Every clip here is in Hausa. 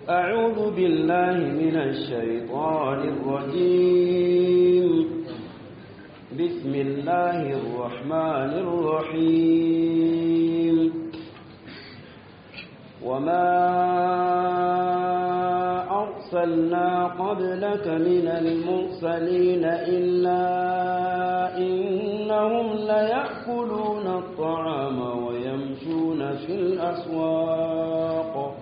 أعوذ بالله من الشيطان الرجيم بسم الله الرحمن الرحيم وما أرسلنا قبلك من المرسلين إلا إنهم ليأكلون الطعام ويمشون في الأسواق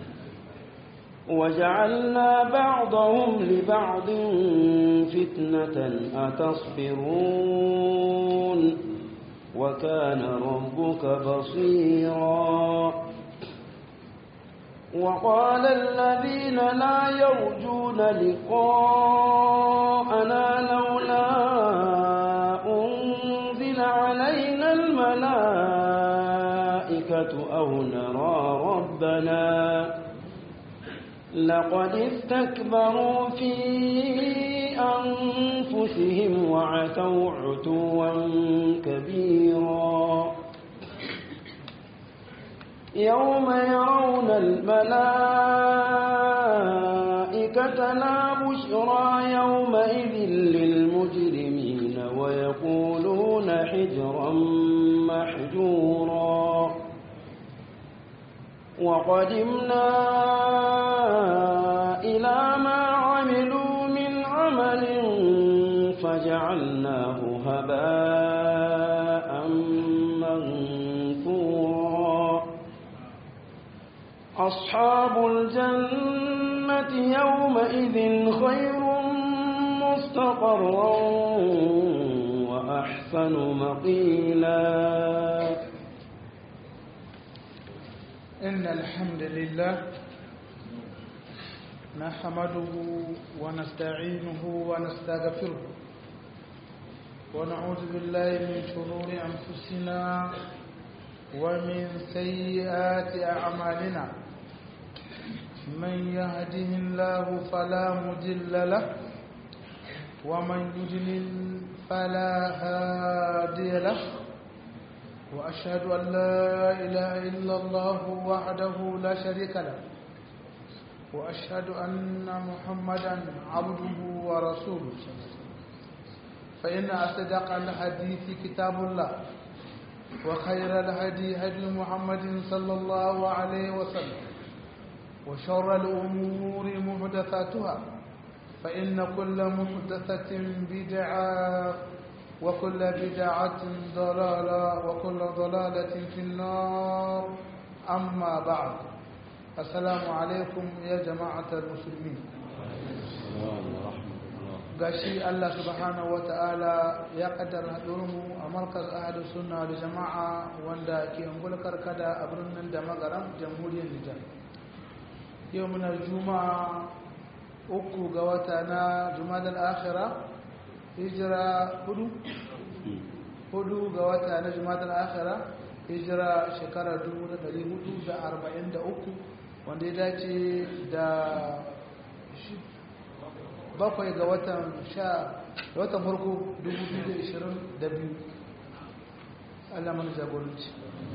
وجعلنا بعضهم لبعض فتنة أتصبرون وكان ربك بصيرا وقال الذين لا يرجون لقاءنا لولا أنزل علينا الملائكة أو نرى ربنا لقد استكبروا في أنفسهم وعتوا عتوا كبيرا يوم يرون الملائكة لا بشرى يومئذ للمجرمين ويقولون حجرا محجورا وقدمنا إلى ما عملوا من عمل فجعلناه هباء منثورا أصحاب الجنة يومئذ خير مستقرا وأحسن مقيلا إن الحمد لله نحمده ونستعينه ونستغفره ونعوذ بالله من شرور أنفسنا ومن سيئات أعمالنا من يهده الله فلا مضل له ومن يضلل فلا هادي له وأشهد أن لا إله إلا الله وحده لا شريك له وأشهد أن محمدا عبده ورسوله فإن أصدق الحديث كتاب الله وخير الهدي هدي محمد صلى الله عليه وسلم وشر الأمور محدثاتها فإن كل محدثة بدعة وكل بدعة ضلالة وكل ضلالة في النار أما بعد السلام عليكم يا جماعة المسلمين gashi Allah subhanahu wa ta'ala ya kaddara haɗurmu a markaz ahadu sunna da jama'a wanda ke angulkar kada a birnin da magaram jamhuriyar Nijar yau muna juma'a uku ga wata na jumadal akhira hijira hudu hudu ga wata na jumadal akhira hijira shekara 1443 wanda ya dace da bakwai ga watan sha da watan farko 2022 Allah mana jagoranci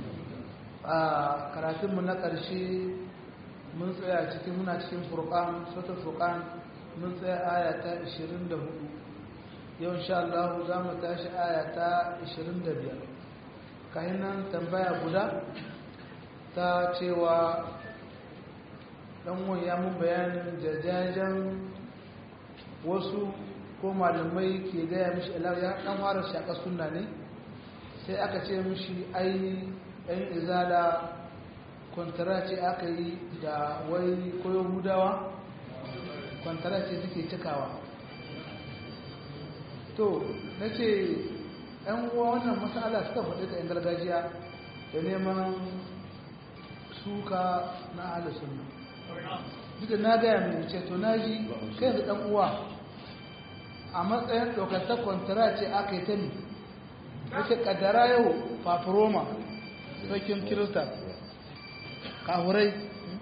a karatunmu na ƙarshe mun tsaya cikin muna cikin furqan sautar furqan mun tsaya aya ta 24 yau insha Allah za mu tashi aya ta 25 kayan nan tambaya guda ta cewa dan ya mun bayanin jajajen wasu ko malamai ke gaya mishi ilar ya dan fara shaka sunna ne sai aka ce mishi ai ɗan izala kwantara ce aka yi da wai koyo hudawa kwantara ce suke cikawa to na ce ‘yan uwa wannan matsala suka faɗi ta ‘yan gargajiya da neman suka na alisunna duka na gaya mai ce to na ji kai da ɗan uwa a matsayin ɗaukata kwantara ce aka yi ta ne wace ƙaddara yau fafiroma sarkin kirista kahurai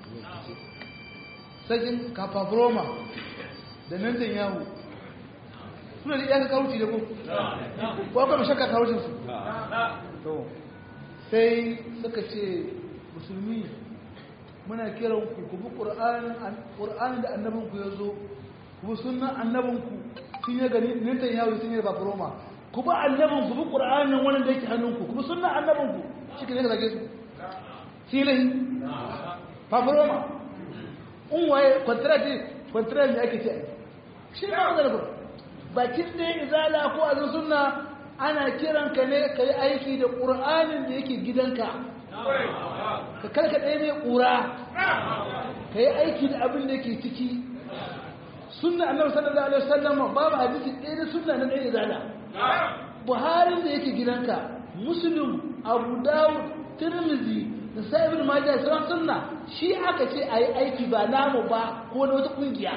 sarkin kafafiroma da nantan yahu suna da iyaka kawuci da ku ko kuma shakka kawucinsu to sai suka ce musulmi muna kiran ku ku bi ƙur'anin da annabinku ya zo ku bi sunan annabinku sun yi gani nintan yawo sun yi ba roma ku bi annabinku bi ƙur'anin wani da yake hannunku ku bi sunan annabinku shi ke ne ka zage su filahi fafuroma in waye kwantarati kwantarati ake ce shi ne wanda da bakin da ya izala ko a sunna ana kiran ka ne ka yi aiki da ƙur'anin da yake gidanka ka karka ɗaya mai ƙura ka yi aiki da abin da yake ciki sunna annabi sallallahu alaihi wasallam babu hadisi ɗaya da sunna na ɗaya izala buharin da yake gidanka muslim abu dawud tirmizi da sa'ibin majiyar sauran sunna shi aka ce a yi aiki ba namu ba ko na wata ƙungiya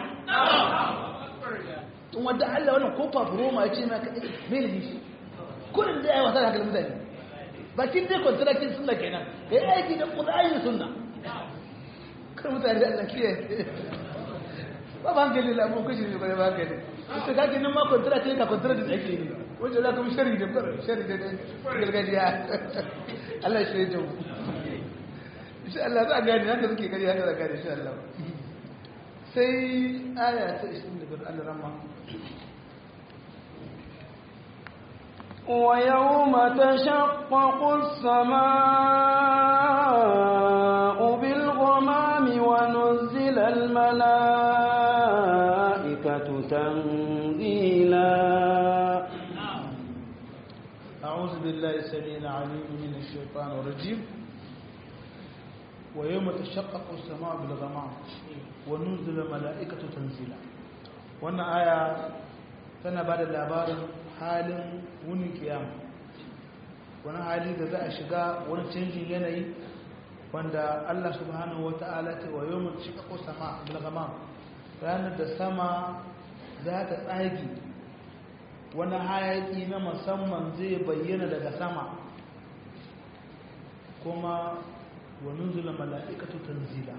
in wadda allah wannan ko fafuroma ya ce ma kaɗai mai da shi kudin da ya yi wasa da hankalin mutane bakin dai kwantarakin sunna kenan ka yi aiki da ƙudayen sunna kan mutane da allah kiyaye ba ba hankali da abin kashi ne kwaye ba hankali ita kake nan ma kwantarakin ka kwantarakin da ake ne wajen za ka mu shari da shari da gargajiya allah shi ne jawo insha Allah za a gani haka suke gari haka da gani insha Allah sai aya ta 25 Allah ramma ويوم تشقق السماء بالغمام ونزل الملائكة تنزيلا أعوذ بالله السميع العليم من الشيطان الرجيم ويوم تشقق السماء بالغمام ونزل الملائكة تنزيلا wannan aya tana ba da labarin halin wunin kiyama wani hali da za a shiga wani canjin yanayi wanda Allah subhanahu wata'ala ta wa yau mutu shiga ko sama bilgamam ranar da sama za ta tsagi wani hayaki na musamman zai bayyana daga sama kuma وننزل ملائكة تنزيلا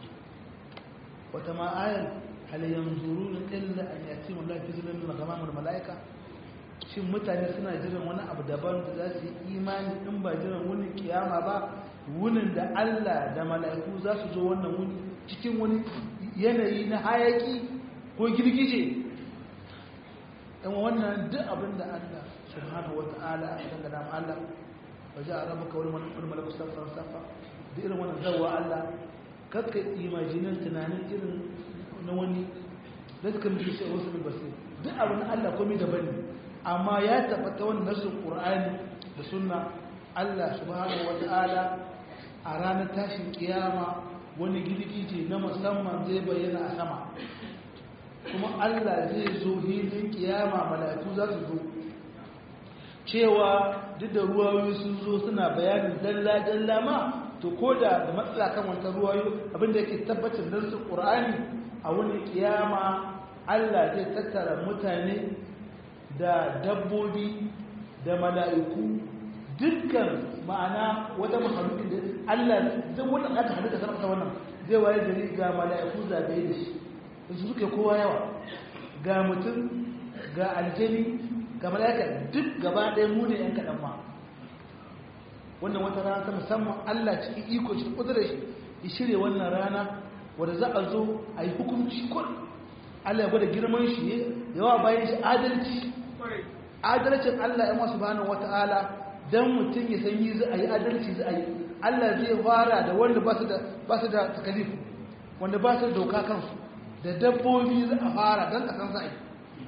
وتما آية هل ينظرون إلا أن يأتيهم الله في ظلم من غمام الملائكة shin mutane suna jiran wani abu daban da za su yi imani in ba jiran wani kiyama ba wunin da Allah da mala'iku za su zo wannan wuni cikin wani yanayi na hayaki ko girgije ɗan wannan duk abin da Allah subhanahu wa ta'ala a dangana ma Allah waje a rabu kawai wani malaku safa safa da irin wannan zawa Allah kakka imajinin tunanin irin na wani da suka mutu shi a wasu basir duk abin Allah komai daban ne amma ya tabbata wani nasin Qur'ani da sunna Allah subhanahu wata'ala a ranar tashin kiyama wani girgije na musamman zai bayyana a sama kuma Allah zai zo hilin kiyama mala'iku za su zo cewa duk da ruwayoyi sun zo suna bayanin dalla-dalla ma to ko da da matsala kan wata ruwayo abinda yake tabbacin don su ƙur'ani a wani kiyama allah zai tattara mutane da dabbobi da mala'iku dukkan ma'ana wata mahalukin da allah duk wannan aka halitta sarrafa wannan zai waye gari ga mala'iku zabe da shi da su suke kowa yawa ga mutum ga aljani ga mala'ika duk gaba ɗaya mu ne 'yan kaɗan ma wannan wata rana ta musamman Allah cikin iko cikin kudurar shi ya shirya wannan rana wadda za a zo a yi hukunci kun Allah ya gwada girman shi yawa bayan shi adalci adalcin Allah ya masu bani wata'ala don mutum ya san yi za a yi adalci za a yi Allah zai fara da wanda ba su da takalif wanda ba su da doka kansu da dabbobi za a fara don a san za a yi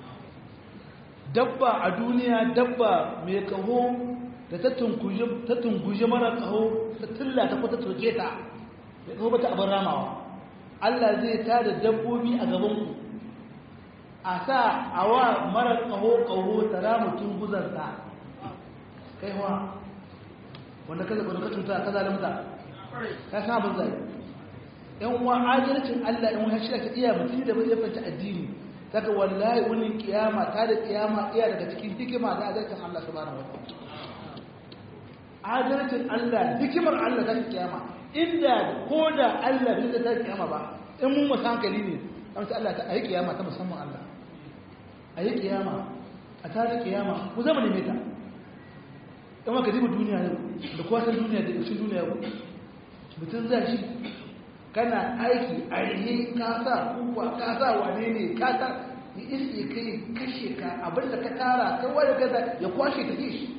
dabba a duniya dabba mai kaho da ta tunguje mara kaho ta tilla ta kwata turke ta ya kaho bata abin ramawa Allah zai ta da dabbobi a gabanku a sa a wa mara kaho kaho ta rama tunguzarta kai wa wanda ka zaɓa ka cuta ka zalimta ka sa abin zai yan uwa adalcin Allah yan wani shi ta iya mutum da bai fanta addini saka wallahi wani kiyama ta da kiyama iya daga cikin hikima da adalcin Allah subhanahu wa ta'ala adalcin Allah hikimar Allah ta kiyama inda ko da Allah bai da ta kiyama ba in mun musan hankali ne amsa Allah ta ayi kiyama ta musamman Allah ayi kiyama a tare kiyama ku zama ne meta in ka diba duniya yau da kowa san duniya da shi duniya yau mutum za shi kana aiki a rihe ka sa kuwa ka sa wane ne ka sa ya iske kai kashe ka abinda ka tara kai wani gaza ya kwashe ta shi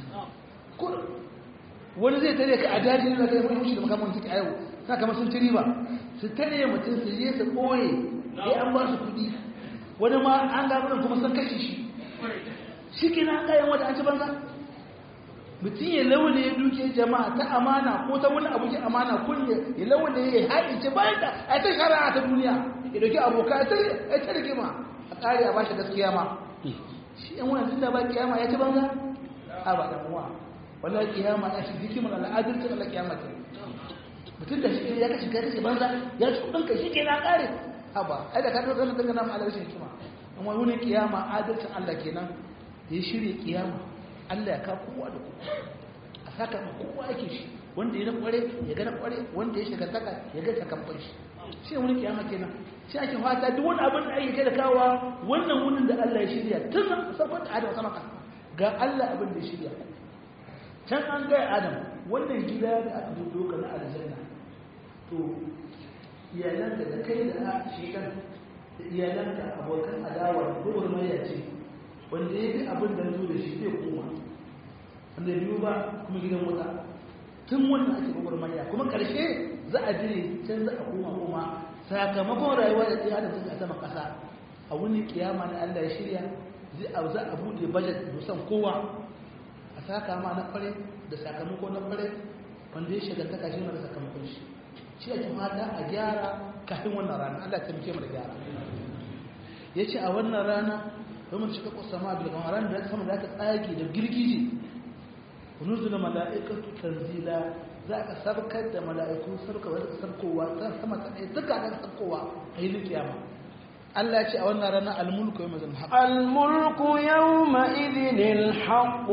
wani zai tare ka a daji ne da kai mai mushi da makamun suke a yau sa kamar sun ci riba su tare mutum su je su ɓoye sai an ba su kuɗi wani ma an gabanin kuma sun kashe shi shi ke na kayan wata an ci banza mutum ya laune ya duke jama'a ta amana ko ta wani abu ke amana kunya ya laune ya haɗi ce bayan da a ta shara ta duniya ya dauki aboka ya ta rigima a ƙari a ba shi gaskiya ma shi yan wani tun da ba kiyama ya ci banza a ba da muwa wallahi kiyama ya shi hikimar al'adar ta Allah kiyama ta mutum da shi ya kashi kai banza ya ci kudin ka shi ke na ƙare haba ai da ka ɗauka kan dangana ma rashin hikima amma wani kiyama adalcin Allah kenan da ya shirya kiyama Allah ya ka kowa da kowa a saka ma kowa yake shi wanda ya na kware ya ga na kware wanda ya shiga taka ya ga sakamfan shi shi wani kiyama kenan shi ake fata duk wani abin da ake da kawa wannan wunin da Allah ya shirya tun sabon da Adam sama ga Allah abin da ya shirya can an ga Adam wannan gida da aka doka na aljanna to iyalanka da kai da shekan da iyalanka abokan adawa gurgur maya ce wanda ya fi abin da zo da shi zai koma wanda biyu ba kuma gidan wuta tun wannan ake gurgur maya kuma karshe za a jire can za a koma koma sakamakon rayuwa da tsaya da suka a sama kasa a wani kiyama na Allah ya shirya zai a za a bude budget musan kowa a saka ma na kware da sakamako na kware wanda ya shiga ta kashi mara sakamakon shi shi ake fata a gyara kafin wannan rana Allah ta muke da gyara ya ce a wannan rana domin shiga kusa ma bil kamar ran da sama da aka tsage da girgije nuzula mala'ikatu tanzila za ka sabkar da mala'iku sabka wanda ka sabkowa ta sama ta ɗaya duka ga sabkowa a yi kiyama Allah ya ce a wannan rana al-mulku yawma zan haqq al-mulku yawma idhin al-haqq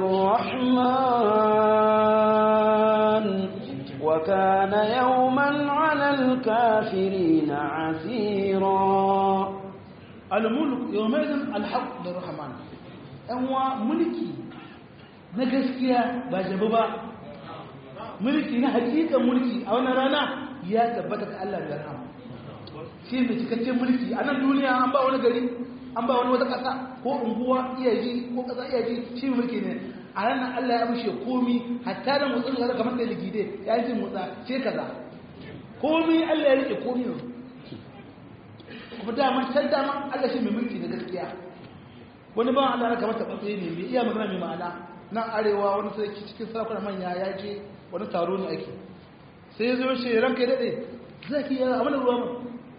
lirrahman وكان يوما على الكافرين عسيرا الملك يومئذ الحق للرحمن أنوا ملكي نجسكيا باجبا ملكي نحقيقة ملكي أو نرانا يا تبتك الله بالرحمة shi mai cikakken mulki a nan duniya an ba wani gari an ba wani wata ƙasa ko unguwa iya ji ko ƙasa iya ji shi mulki ne a ranar Allah ya mushe komi hatta da motsin da kamar da ligide ya yi motsa ce kaza komi Allah ya rike komi ne kuma daman can daman Allah shi mai mulki da gaskiya wani ba Allah kamar ta batsaye ne mai iya magana mai ma'ana nan arewa wani sarki cikin sarakuna manya ya je wani taro ne ake sai ya zo shi ranka ya daɗe zaki yi abin da ruwa mu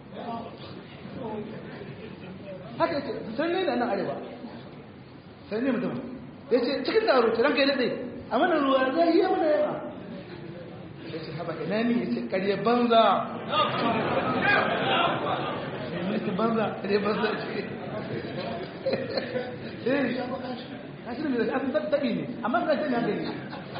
haka yake sai ne da nan arewa sai ne mutum ya ce cikin taro ta ranka ya daɗe a mana ruwa zai yi mana yawa ya ce haɓa ina ne ya ce ƙarye banza mulkin banza ƙarye banza ce eh kashi ne da kasan taɓi ne amma ka ce ne haka ne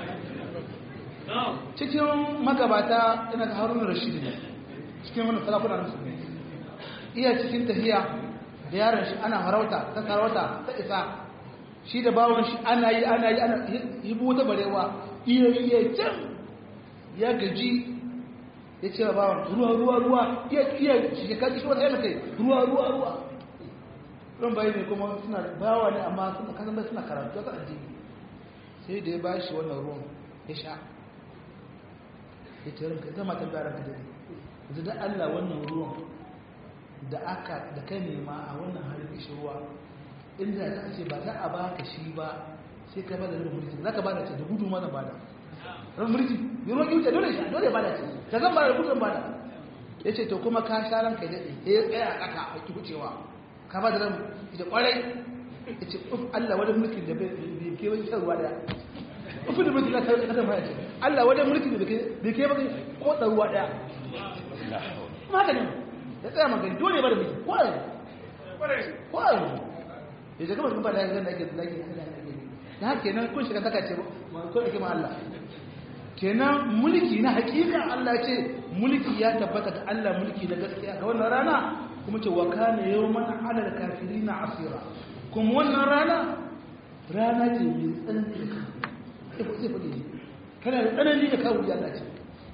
cikin magabata ina ga haruna rashidi ne cikin wani salakuna na musulmi iya cikin tafiya da yaron shi ana farauta ta sarauta ta isa shi da bawon shi ana yi ana yi ana yi wata barewa iya iya can ya gaji ya ce wa bawon ruwa ruwa ruwa iya iya shekaru shi wata yana kai ruwa ruwa ruwa ran bayi ne kuma suna bawa ne amma suna kasan bai suna karatu ta addini sai da ya ba shi wannan ruwan ya sha ya ce ranka zama tambaya ranka da yanzu da Allah wannan ruwan da aka da kai nema a wannan halin ishi ruwa inda ta ce ba za a baka shi ba sai ka bada rabin mulki za ka bada ce da gudu mana bada rabin mulki yi ruwan kyauta dole shi dole bada ce ta zan bada gudun bada ya ce to kuma ka sha ranka ya daɗe ya tsaya a ƙasa a ki wucewa ka bada rabin ita ƙwarai ya ce uf Allah wani mulkin da bai ke wani shan ruwa daya ufin da mulki na kai ƙasar ma ya ce Allah wani mulkin da bai ke wani ko ruwa daya maganin ya tsaya magani dole ba da miji kwayo kwayo ya ce kamar kuma da yanzu da ake da ake da haka kenan kun shiga taka ce ko da kima Allah kenan mulki na hakika Allah ce mulki ya tabbata ga Allah mulki na gaskiya ga wannan rana kuma ce wa kana yawman ala al-kafirina asira kuma wannan rana rana ce mai tsanani da kawo kana da tsanani da kawo ya Allah ce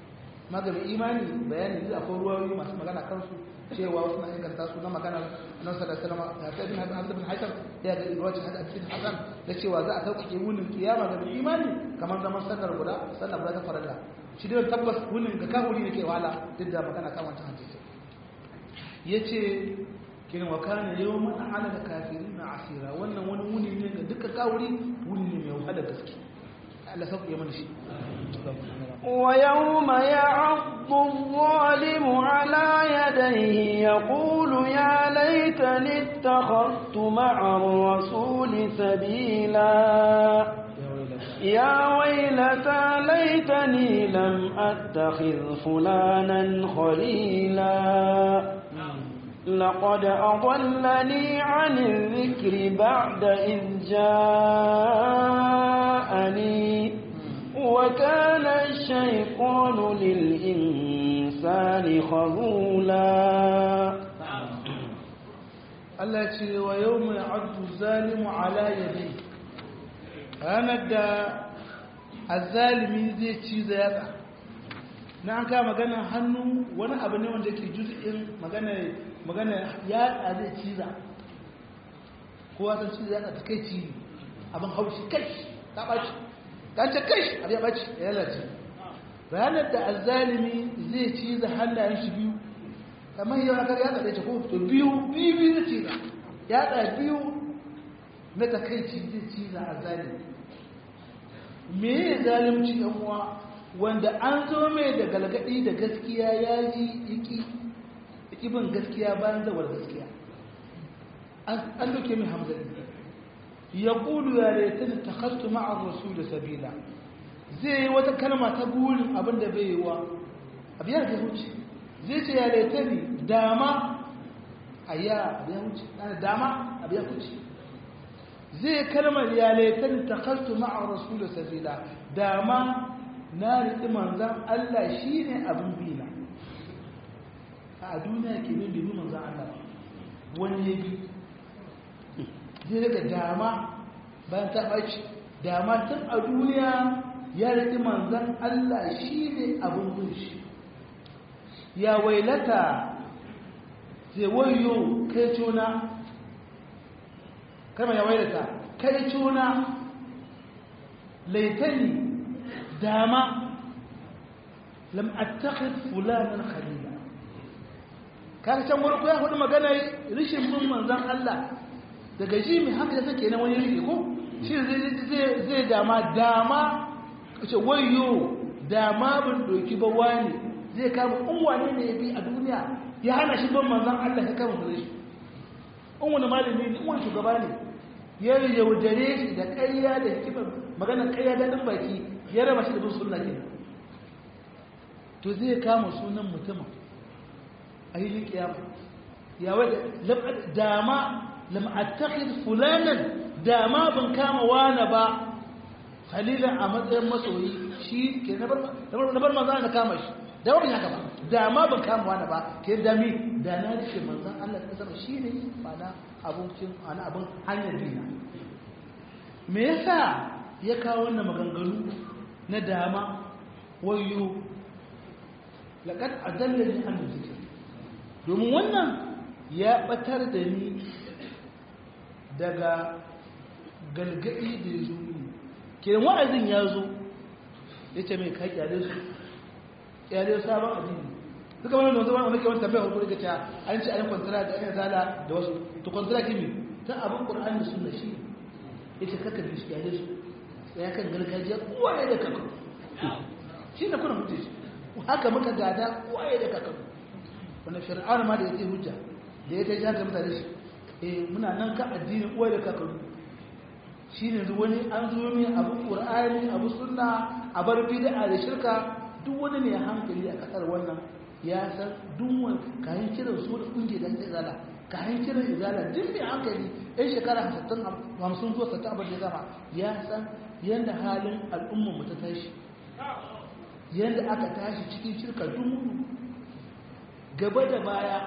maganin imani bayani da akwai ruwayoyi masu magana kansu cewa wasu na inganta su na magana nan sa da salama ya ta bin hasan bin hasan ya ga ruwacin hada cikin hasan da cewa za a sauƙaƙe wunin kiyama ga mai imani kamar zaman sallar guda sallar guda ta farilla shi dai tabbas wunin ga kafuri ne ke wahala duk da magana kan wancan hadisi yace kin wa kana yawman ala da kafirin asira wannan wani wuni ne ga duka kafuri wuni ne mai wahala gaske Allah sauƙaƙe mana shi ويوم يعض الظالم على يديه يقول يا ليتني اتخذت مع الرسول سبيلا يا ويلتى ليتني لم أتخذ فلانا خليلا لقد أضلني عن الذكر بعد إذ جاءني وكان الشيطان للإنسان خذولا Allah ce wa yau mai abdu zalimu ala yadai ranar da azalimi zai ci da yatsa na an kama magana hannu wani abu ne wanda ke juz'in magana magana yatsa zai ciza kowa san ciza yatsa ta kai ci abin haushi kai ta ɓaci kanta kai abu ya ɓaci ya lalace ranar da azalimi zai ciza hannayen shi biyu kamar yau akar ya ɗaɗe ko to biyu biyu biyu zai ciza ya ɗa biyu na takaici zai ciza azalimi me ya zalimci yan uwa wanda an zo mai da galgadi da gaskiya ya ji iki bin gaskiya bayan zawar gaskiya an doke mai hamzari ya ƙulu ya laitani ta kastu ma'ar rasu da sabila zai yi wata kalma ta burin abin da bai yi wa abu ya wuce zai ce ya laitani dama a ya abu ya wuce dama abu ya wuce zai kalmar ya laitani ta kastu ma'ar rasu da sabila dama na riƙi manzan Allah shi ne abin bina a duniya ke min bibi manzan Allah wani ya bi zai daga dama bayan ta ɓaci dama tun a duniya ya riƙi manzan Allah shi ne abin bin shi ya wailata zai wayo kai cuna kama ya wailata kai cuna laitani dama lam attakhid fulanan khalila kaga can farko ya faɗi magana rishin bin manzon Allah daga ji mai haka take na wani rike ko shi zai zai dama dama kace wayo dama bin doki ba wani zai kama unwane ne yabi a duniya ya hana shi bin manzon Allah ya kama shi in wani malami ne wani shugaba ne ya yaudare shi da ƙarya da hikimar magana ƙarya daɗin baki ya raba shi da bin sunna ke to zai kama sunan mutumin a yi kiyama ya wadda dama lam'attakid fulanan dama ban kama wane ba khalilan a matsayin masoyi shi ke na bar manzan da kama shi da wani haka ba dama ban kama wane ba ke dami da na rike manzan Allah ta sama shi ne ba na abincin ana abin hanyar dina me yasa ya kawo wannan maganganu na dama wayo laƙad adallani an zikir domin wannan ya ɓatar da ni daga galgadi da ya zo ne kenan wa'azin ya zo ya ce mai kai kyale su kyale sabon addini suka wani da zama wani kewar tambayar hukumar gaca an ce ayin kwantara da ayin zala da wasu to kwantara kimi ta abin ƙur'an da suna shi ya ce kaka da su kyale su ya kan gargajiya uwaye da kakar shi da kuna hujja shi haka muka gada uwaye da kakar wanda fir'aun ma da ya ce hujja da ya ta ji haka mutane shi eh muna nan ka addinin uwaye da kakar shi ne wani an zo mai abu ƙur'ani abu sunna a bar bid'a da shirka duk wani ne hankali a kasar wannan ya san duk wani kayan kiran su da kunge da izala kayan kiran izala duk mai hankali yan shekara hamsin zuwa sattan abin da zama ya san yadda halin al'ummar mu ta tashi yadda aka tashi cikin shirka dumu gaba da baya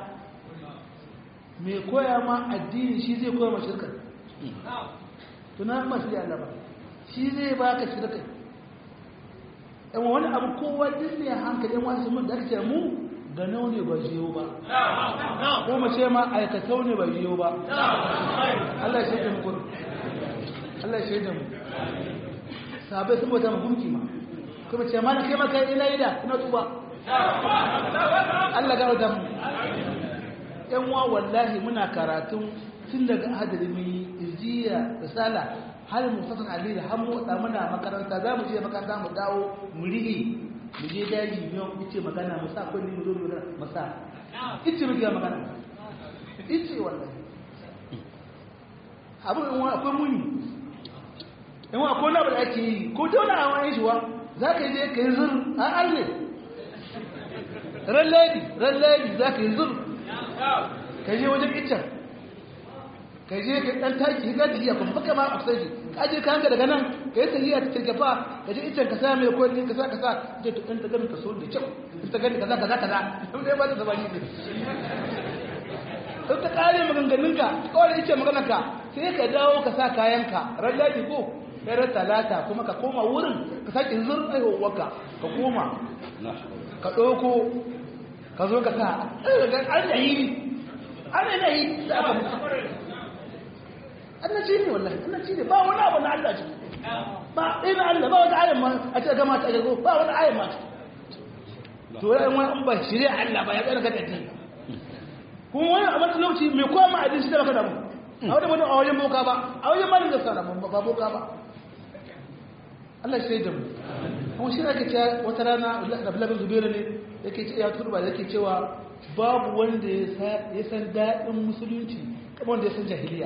mai koya ma addini shi zai koya ma shirka tuna masu yi allaba shi zai baka shirka yan wani abu kowa duk ne hankali yan wasu mun da aka ce mu ga nau ne ba jiyo ba ko mu ce ma aikatau ne ba jiyo ba Allah ya shaida mu kur Allah ya shaida mu sabai sun bauta mu gunki ma kuma ce ma na kai maka ina ida ina tuba Allah ga wata mu yan wa wallahi muna karatun tun daga hadari izjiya risala har mu fasan ali da har mu da muna makaranta za mu je makaranta mu dawo mu rige mu je daji mu yi ce magana mu sa kulli mu zo mu mu sa ice mu ga magana ice wallahi abu in akwai muni in akwai na da ake yi ko da wani awon shi wa za ka je ka yi zur a alle ran lady ran lady za ka yi zur ka je wajen iccen ka je ka dan taki ka ji ya kuma baka ma afsai shi ka je ka hanga daga nan ka yi tahiya ta kirkafa ka je iccen ka sa mai ko ne ka sa ka sa je to dan ta gani ka so da kyau ta gani kaza kaza kaza mun dai ba ta zabani ne sai ta kare maganganun ka kawai iccen maganar ka sai ka dawo ka sa kayan ka ran ladi ko sai ran talata kuma ka koma wurin ka sake zur aiwawarka ka koma ka ɗauko ka zo ka sa an da yi ana na yi da aka mutu annaci ne wallahi annaci ne ba wani abu na Allah ciki ba ina Allah ba wata ayan ma a ce gama ta gago ba wani ayan ma to ya wani an ba shirya Allah ba ya tsara kada ti kuma wani a wani lokaci mai koma a dinshi da baka damu a wajen wani a wajen boka ba a wajen malin da sana ba boka ba Allah shi da mu kuma shi ake cewa wata rana Abdullahi Zubairu ne yake ce ya turba yake cewa babu wanda ya san daɗin musulunci kamar wanda ya san jahiliya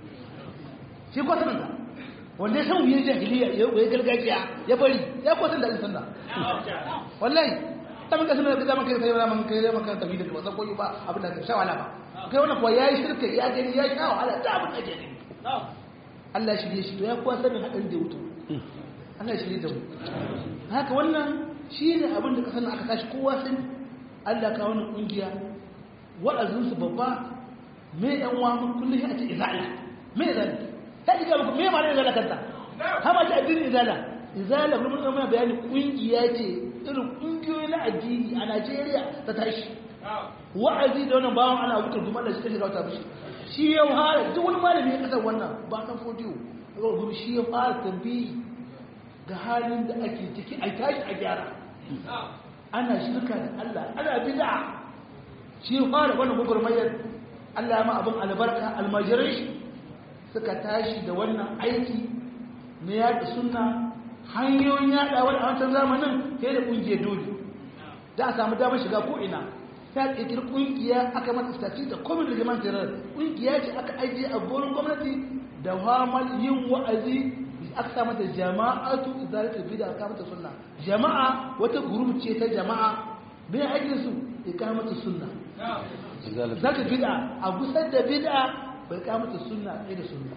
shi kwatan da wanda ya san wuyin jahiliya ya wuye gargajiya ya bari ya kwatan da alisan da wallahi ta maka sanar da zama kai sai zama kai zama kan tafi da ba san koyi ba abin da ka sha wala ba kai wannan kuwa yayi shirka ya gani ya sha wahala da abin da ke gani Allah shi ne shi to ya kuwa sanin hadin da wuto Allah shi ne da mu haka wannan shi ne abin da ka sanin aka tashi kowa sun Allah ka wani kungiya wa'azinsu babba me yan wa mun kullum a ce izala me izala ta ji ga me ma izala kanta ha ma ji addini izala izala kuma mun mana bayani kungiya ce irin kungiyoyi na addini a Najeriya ta tashi wa'azi da wannan bawon ana wutar kuma Allah shi take ga wata bishi shi ya fara duk wani malami ya kasar wannan ba kan fodiyo ga shi ya fara tambayi ga halin da ake ciki a tashi a gyara ana shirka da Allah ana bid'a shi fara wannan gurgurmayar Allah ya ma abin albarka almajirai suka tashi da wannan aiki na yaɗa sunna hanyoyin yaɗa wani a wancan zamanin sai da ƙungiyar dole da a samu damar shiga ko ina ta ƙirƙir ƙungiya aka mata stati da komin da jaman tirar ƙungiya ce aka ajiye a gurin gwamnati da hamal yin wa'azi aka sa mata jama'atu izalatul bid'a aka mata sunna jama'a wata group ce ta jama'a me aikin su ikamatu sunna zaka bid'a a gusar da bid'a bai kamata sunna ɗaya da sunna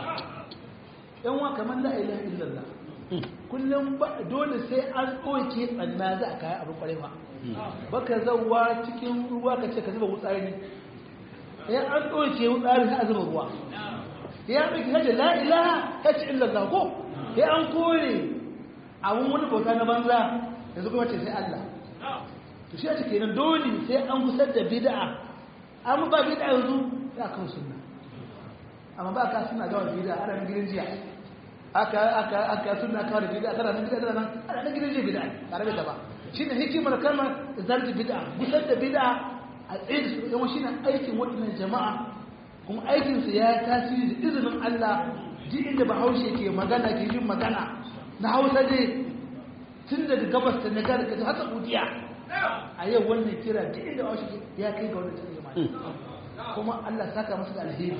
yan wa kamar la ilaha illallah kullum dole sai an ɗauke tsanna za a kayan abin kwarai ba baka zauwa cikin ruwa ka ce ka zuba wutsari ya an ɗauke wutsari sai a zuba ruwa ya ɗauki hajji la ilaha ta ci illallah ko ya an kore abin wani bauta na banza yanzu kuma ce sai Allah to shi ake kenan dole sai an gusar da bid'a amma ba bid'a yanzu ya kan sunna amma ba ka suna gawa bid'a ana nan gidan jiya aka aka aka sunna kawo da bid'a kana nan gidan nan ana nan gidan jiya bid'a tare da ba shine hikimar kalmar zarti bid'a gusar da bid'a a tsaye da su yawan shine aikin waɗannan jama'a kuma aikinsa ya tasiri da izinin Allah duk inda bahaushe ke magana ke yin magana na hausa dai tun daga gabas ta na gada kaji haka udiya a yau wannan kira duk inda bahaushe ya kai ga wannan cikin jama'a kuma Allah saka masu da alheri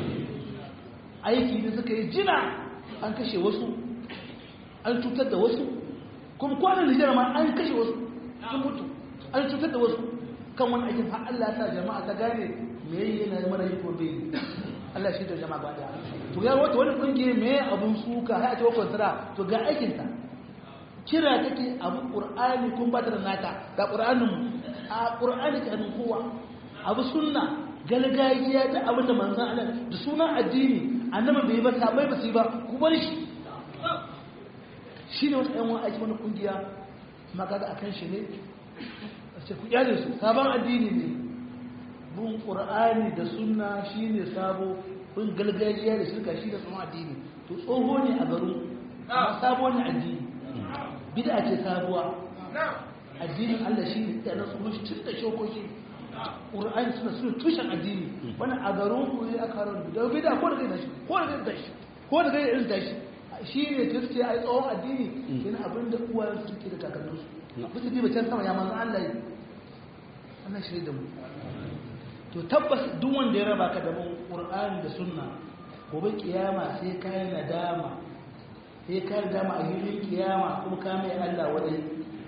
aiki da suka yi jina an kashe wasu an cutar da wasu kuma kwanan Nijar ma an kashe wasu sun mutu an cutar da wasu kan wani aikin har Allah ta jama'a ta gane me yayi yana mara yi ko bai Allah shi da jama'a ba da to ya wata wani kungiye me abun suka har a ce wakon tara to ga aikin ta kira take abu qur'ani kun ba ta da nata ga qur'anin a qur'ani ta hannun kowa abu sunna galgajiya da abin da manzon Allah da sunan addini annabi bai ba sabai ba su ba ku bar shi shine wani ɗan wani aiki wani kungiya maka da akan shi ne a ce ku kyale su sabon addini ne bin ƙur'ani da sunna shine sabo bin galgajiya da shirka shi da tsohon addini to tsoho ne a garin amma sabo ne addini bid'a ce sabuwa addinin Allah shi ne da na tsohon shi tun da shokoki ƙur'ani suna suna tushen addini wani a garin ku ne aka harar da bid'a ko da kai da shi ko da kai da shi ko da kai irin da shi shi ne ta ce a yi tsohon addini yana abin da uwayen su ke da kakanninsu bisa ji bacin sama ya manzan Allah yi Allah shi da mu to tabbas duk wanda ya raba ka da mun Qur'ani da sunna gobe kiyama sai ka yi nadama sai ka yi nadama a hilin kiyama kuma ka mai Allah wadai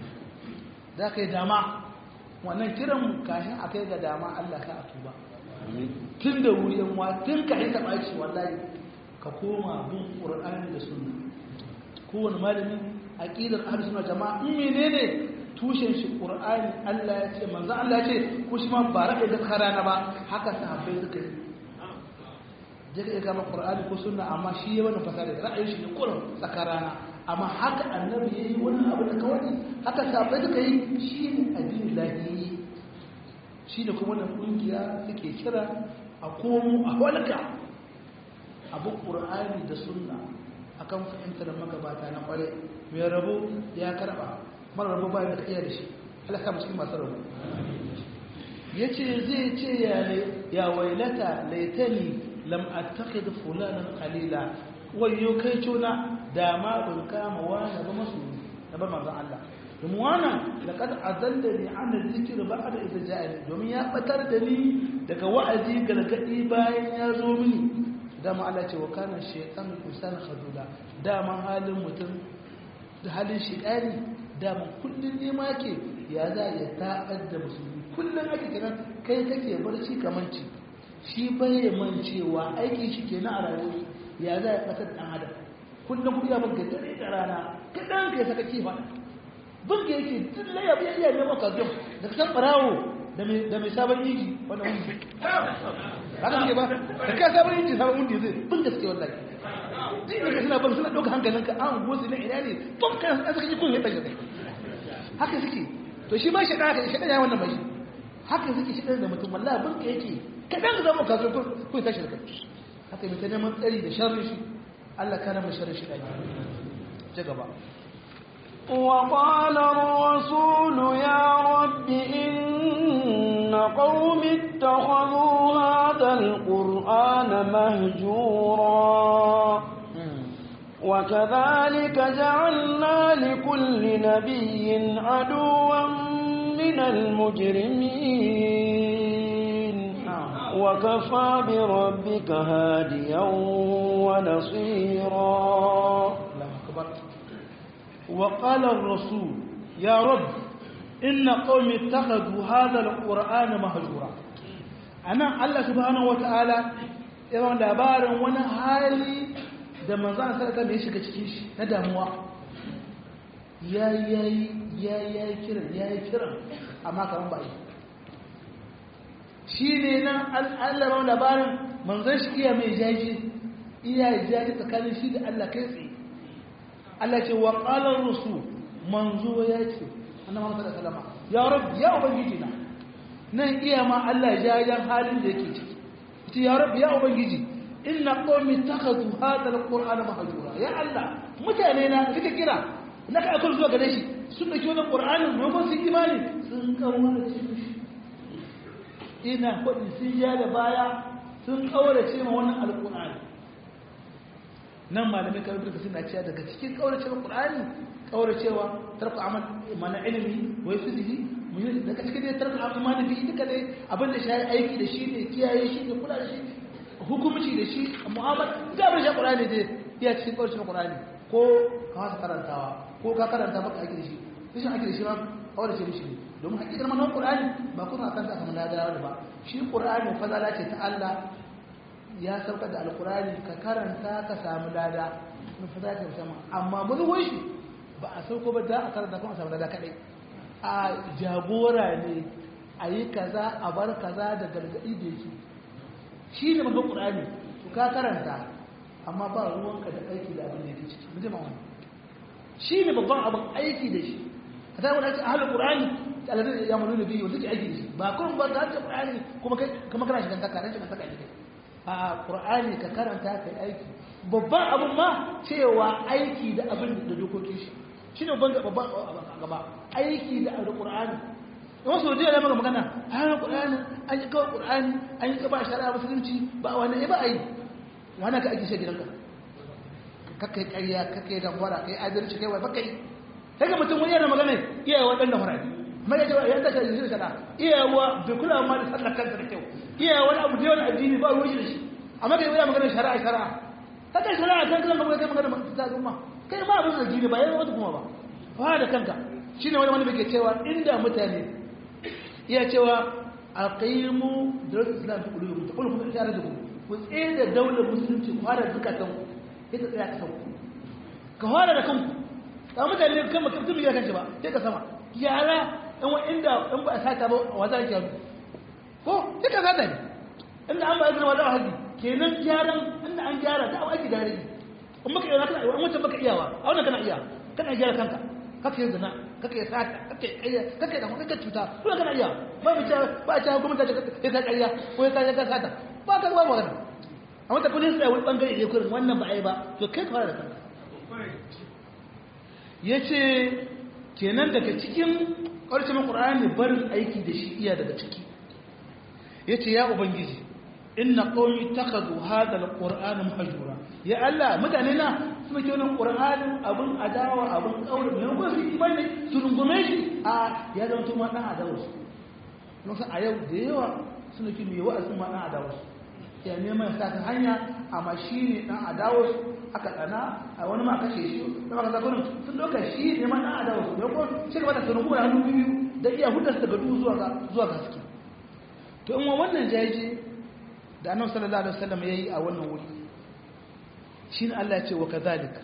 za ka yi dama wannan kiran kashin a kai ga dama Allah ka a tuba tun da wuri yan wa tun ka yi taɓa shi wallahi ka koma bin Qur'ani da sunna kowane malami aqidar ahlus sunna jama'a in menene tushen shi qur'ani Allah ya ce manzo Allah ya ce ko shi ma ba rabe da karana ba haka sahabbai suka yi je ka kama qur'ani ko sunna amma shi ya wannan fasara da ra'ayin shi ne kullum tsakarana amma haka annabi yayi wannan abu da kawai haka sahabbai suka yi shi ne addini lahi shi da kuma wannan kungiya suke kira a komo a walka abu qur'ani da sunna akan fahimtar magabata na kware mai rabo ya karba mara rabo bayan da iya da shi halaka cikin masu rabo ya ce zai ce ya wailata laitani lam attakhid fulanan qalila wayo kai cona da ma ban kama wani ba masu da ba manzon Allah domin wannan laqad azallani an dhikr ba'da idza ja'ani domin ya batar da ni daga wa'azi gargadi bayan ya zo mini dama Allah ce wa kana shaytan insana khadula dama halin mutum da halin shaytani dama kullun ne ma yake ya za ya ta'ad da musulmi kullun ake kiran kai kake barci kamanci shi bai mancewa aikin shi kenan a rayuwar ya za ya kasar dan adam kullun kuma ya banka dare da rana kadan kai saka kifa bunga yake dilla ya biya iya neman kazum da san barawo da mai sabon yiji wannan wani haka suke ba da ka sabon yiji sabon wanda zai bin gaske wallahi ji ne ka suna bar suna ɗauka hankalinka an gosi na ina ne tun kan an suka ji kun yadda yadda haka suke to shi ma shi ɗan haka shi ɗan ya wannan mai haka suke shi ɗan da mutum wallahi bin ka yake kaɗan ka zama kaso kun tashi da kai haka mai ta neman tsari da sharri shi Allah kana mai sharri shi ɗaki ci gaba وقال الرسول يا رب إن قوم اتخذوا هذا القرآن مهجورا وكذلك جعلنا لكل نبي عدوا من المجرمين وكفى بربك هاديا ونصيرا وقال الرسول يا رب إن قوم اتخذوا هذا القرآن مهجورا أنا الله سبحانه وتعالى yawan labarin wani hali da manzan sarka da ya shiga cikin shi na damuwa ya yi ya yi kiran ya yi kiran amma kamar ba yi shi ne nan allaban labarin manzan shi iya mai jaji iya jaji tsakanin shi da allah kai tsaye Allah ce wa qalar rusul manzo ya ce annabi Muhammad sallallahu alaihi ya rabb ya ubangiji na nan iya ma Allah ya yan halin da yake ciki ce ya rabb ya ubangiji inna qaumi takhadhu hadha alqur'ana mahjura ya Allah mutane na kike kira na ka akul zuwa gare shi sun dauki wannan qur'anin domin su imani sun kaurace shi ina kudi sun ja da baya sun kaurace ma wannan alqur'ani nan malamai kan duka suna cewa daga cikin kauracewa qur'ani kauracewa tarku amal mana ilimi wai fizihi mun daga cikin dai tarku amal imani bi duka dai abin da shi aiki da shi ne kiyaye shi ne kula da shi hukumci da shi mu'amala da abin shi qur'ani dai ya cikin kauracewa qur'ani ko ka wasa karantawa ko ka karanta baka aiki da shi rashin aiki da shi ma kaurace mishi ne domin hakikar manan qur'ani ba kuma akan ta kamar da ba shi qur'ani fadala ce ta Allah ya sauka da alkurani ka karanta ka samu lada na fata ka sama amma mazuwai shi ba a sauko ba da a karanta kuma samu lada kadai a jagora ne a yi kaza a bar kaza da gargaɗi da yake shi ne mafi ƙurani to ka karanta amma ba ruwanka da aiki da abin da yake ciki mu jama wani shi ne babban abin aiki da shi ka ta wani ahalin qur'ani alladhi ya'maluna bihi wanda ke aiki da shi ba kun ba ka qur'ani kuma kai kuma kana shigan taka ran shigan taka ne a qur'ani ka karanta kai aiki babban abun ma cewa aiki da abin da dokokin shi shine babban babban gaba aiki da alqur'ani wasu da ya maka magana ahalin qur'ani an yi kawai qur'ani an yi kaba shari'a musulunci ba wani ba ai wani ka aiki shi gidanka kakai ƙarya kakai damfara kai adalci kai wai bakai sai ga mutum wani yana magana iyaye waɗanda fara mai ya ce ya ta shi shi kada iyawa bai kula ma da sallar kansa da kyau iyawa wani abu da yawan addini ba ruwan shi da shi amma kai yana magana shari'a shari'a ta kai shari'a kan kan magana kai magana ta zuma kai ma abin addini ba yayin wata kuma ba fara da kanka shine wani wani bai cewa inda mutane iya cewa aqimu dawlatul islam fi qulubikum taqulu kun ishara da ku ku tsaye da daular musulunci ku fara zakatan ku ita tsaya ka sauku ka fara da kanku ka mutane kan mutum ya kanci ba sai ka sama yara in wa inda in ba a sata ba wa za ki yaro ko sai ka sata ne inda an ba ya zama da haji kenan gyaran inda an gyara da aiki da rage in baka iya kana in wancan baka iyawa a wannan kana iya kana gyara kanka kake yin zina kake sata kake kayya kake da kake cuta kuma kana iya ba mu ta ba ta gwamnati ta kai ka kayya ko ka ka sata ba ka ba magana amma ta kudin sai wani bangare ne kurin wannan ba ai ba to kai ka fara da kanka yace kenan daga cikin ƙarshen Qur'ani barin aiki da shi iya daga ciki yace ya ubangiji inna qawmi takhadhu hadha alqur'ana mahjura ya Allah mutane na su ke wannan qur'anin abun adawa abun kaure ne ko su imani su rungume shi a ya zama tuma dan adawa su don a yau da yawa suna ki mai wa'azin ma dan adawa su ya neman sa ta hanya amma shi ne dan adawa su aka tsana a wani ma kashe shi da maka zakonin sun doka shi ne ma dan adawa su ne ko shi gaba da su rungume hannu biyu da iya hudar daga duhu zuwa ga zuwa ga haske to in wannan jaje da annabi sallallahu alaihi wasallam yayi a wannan wuri shine Allah ya ce wa kadhalik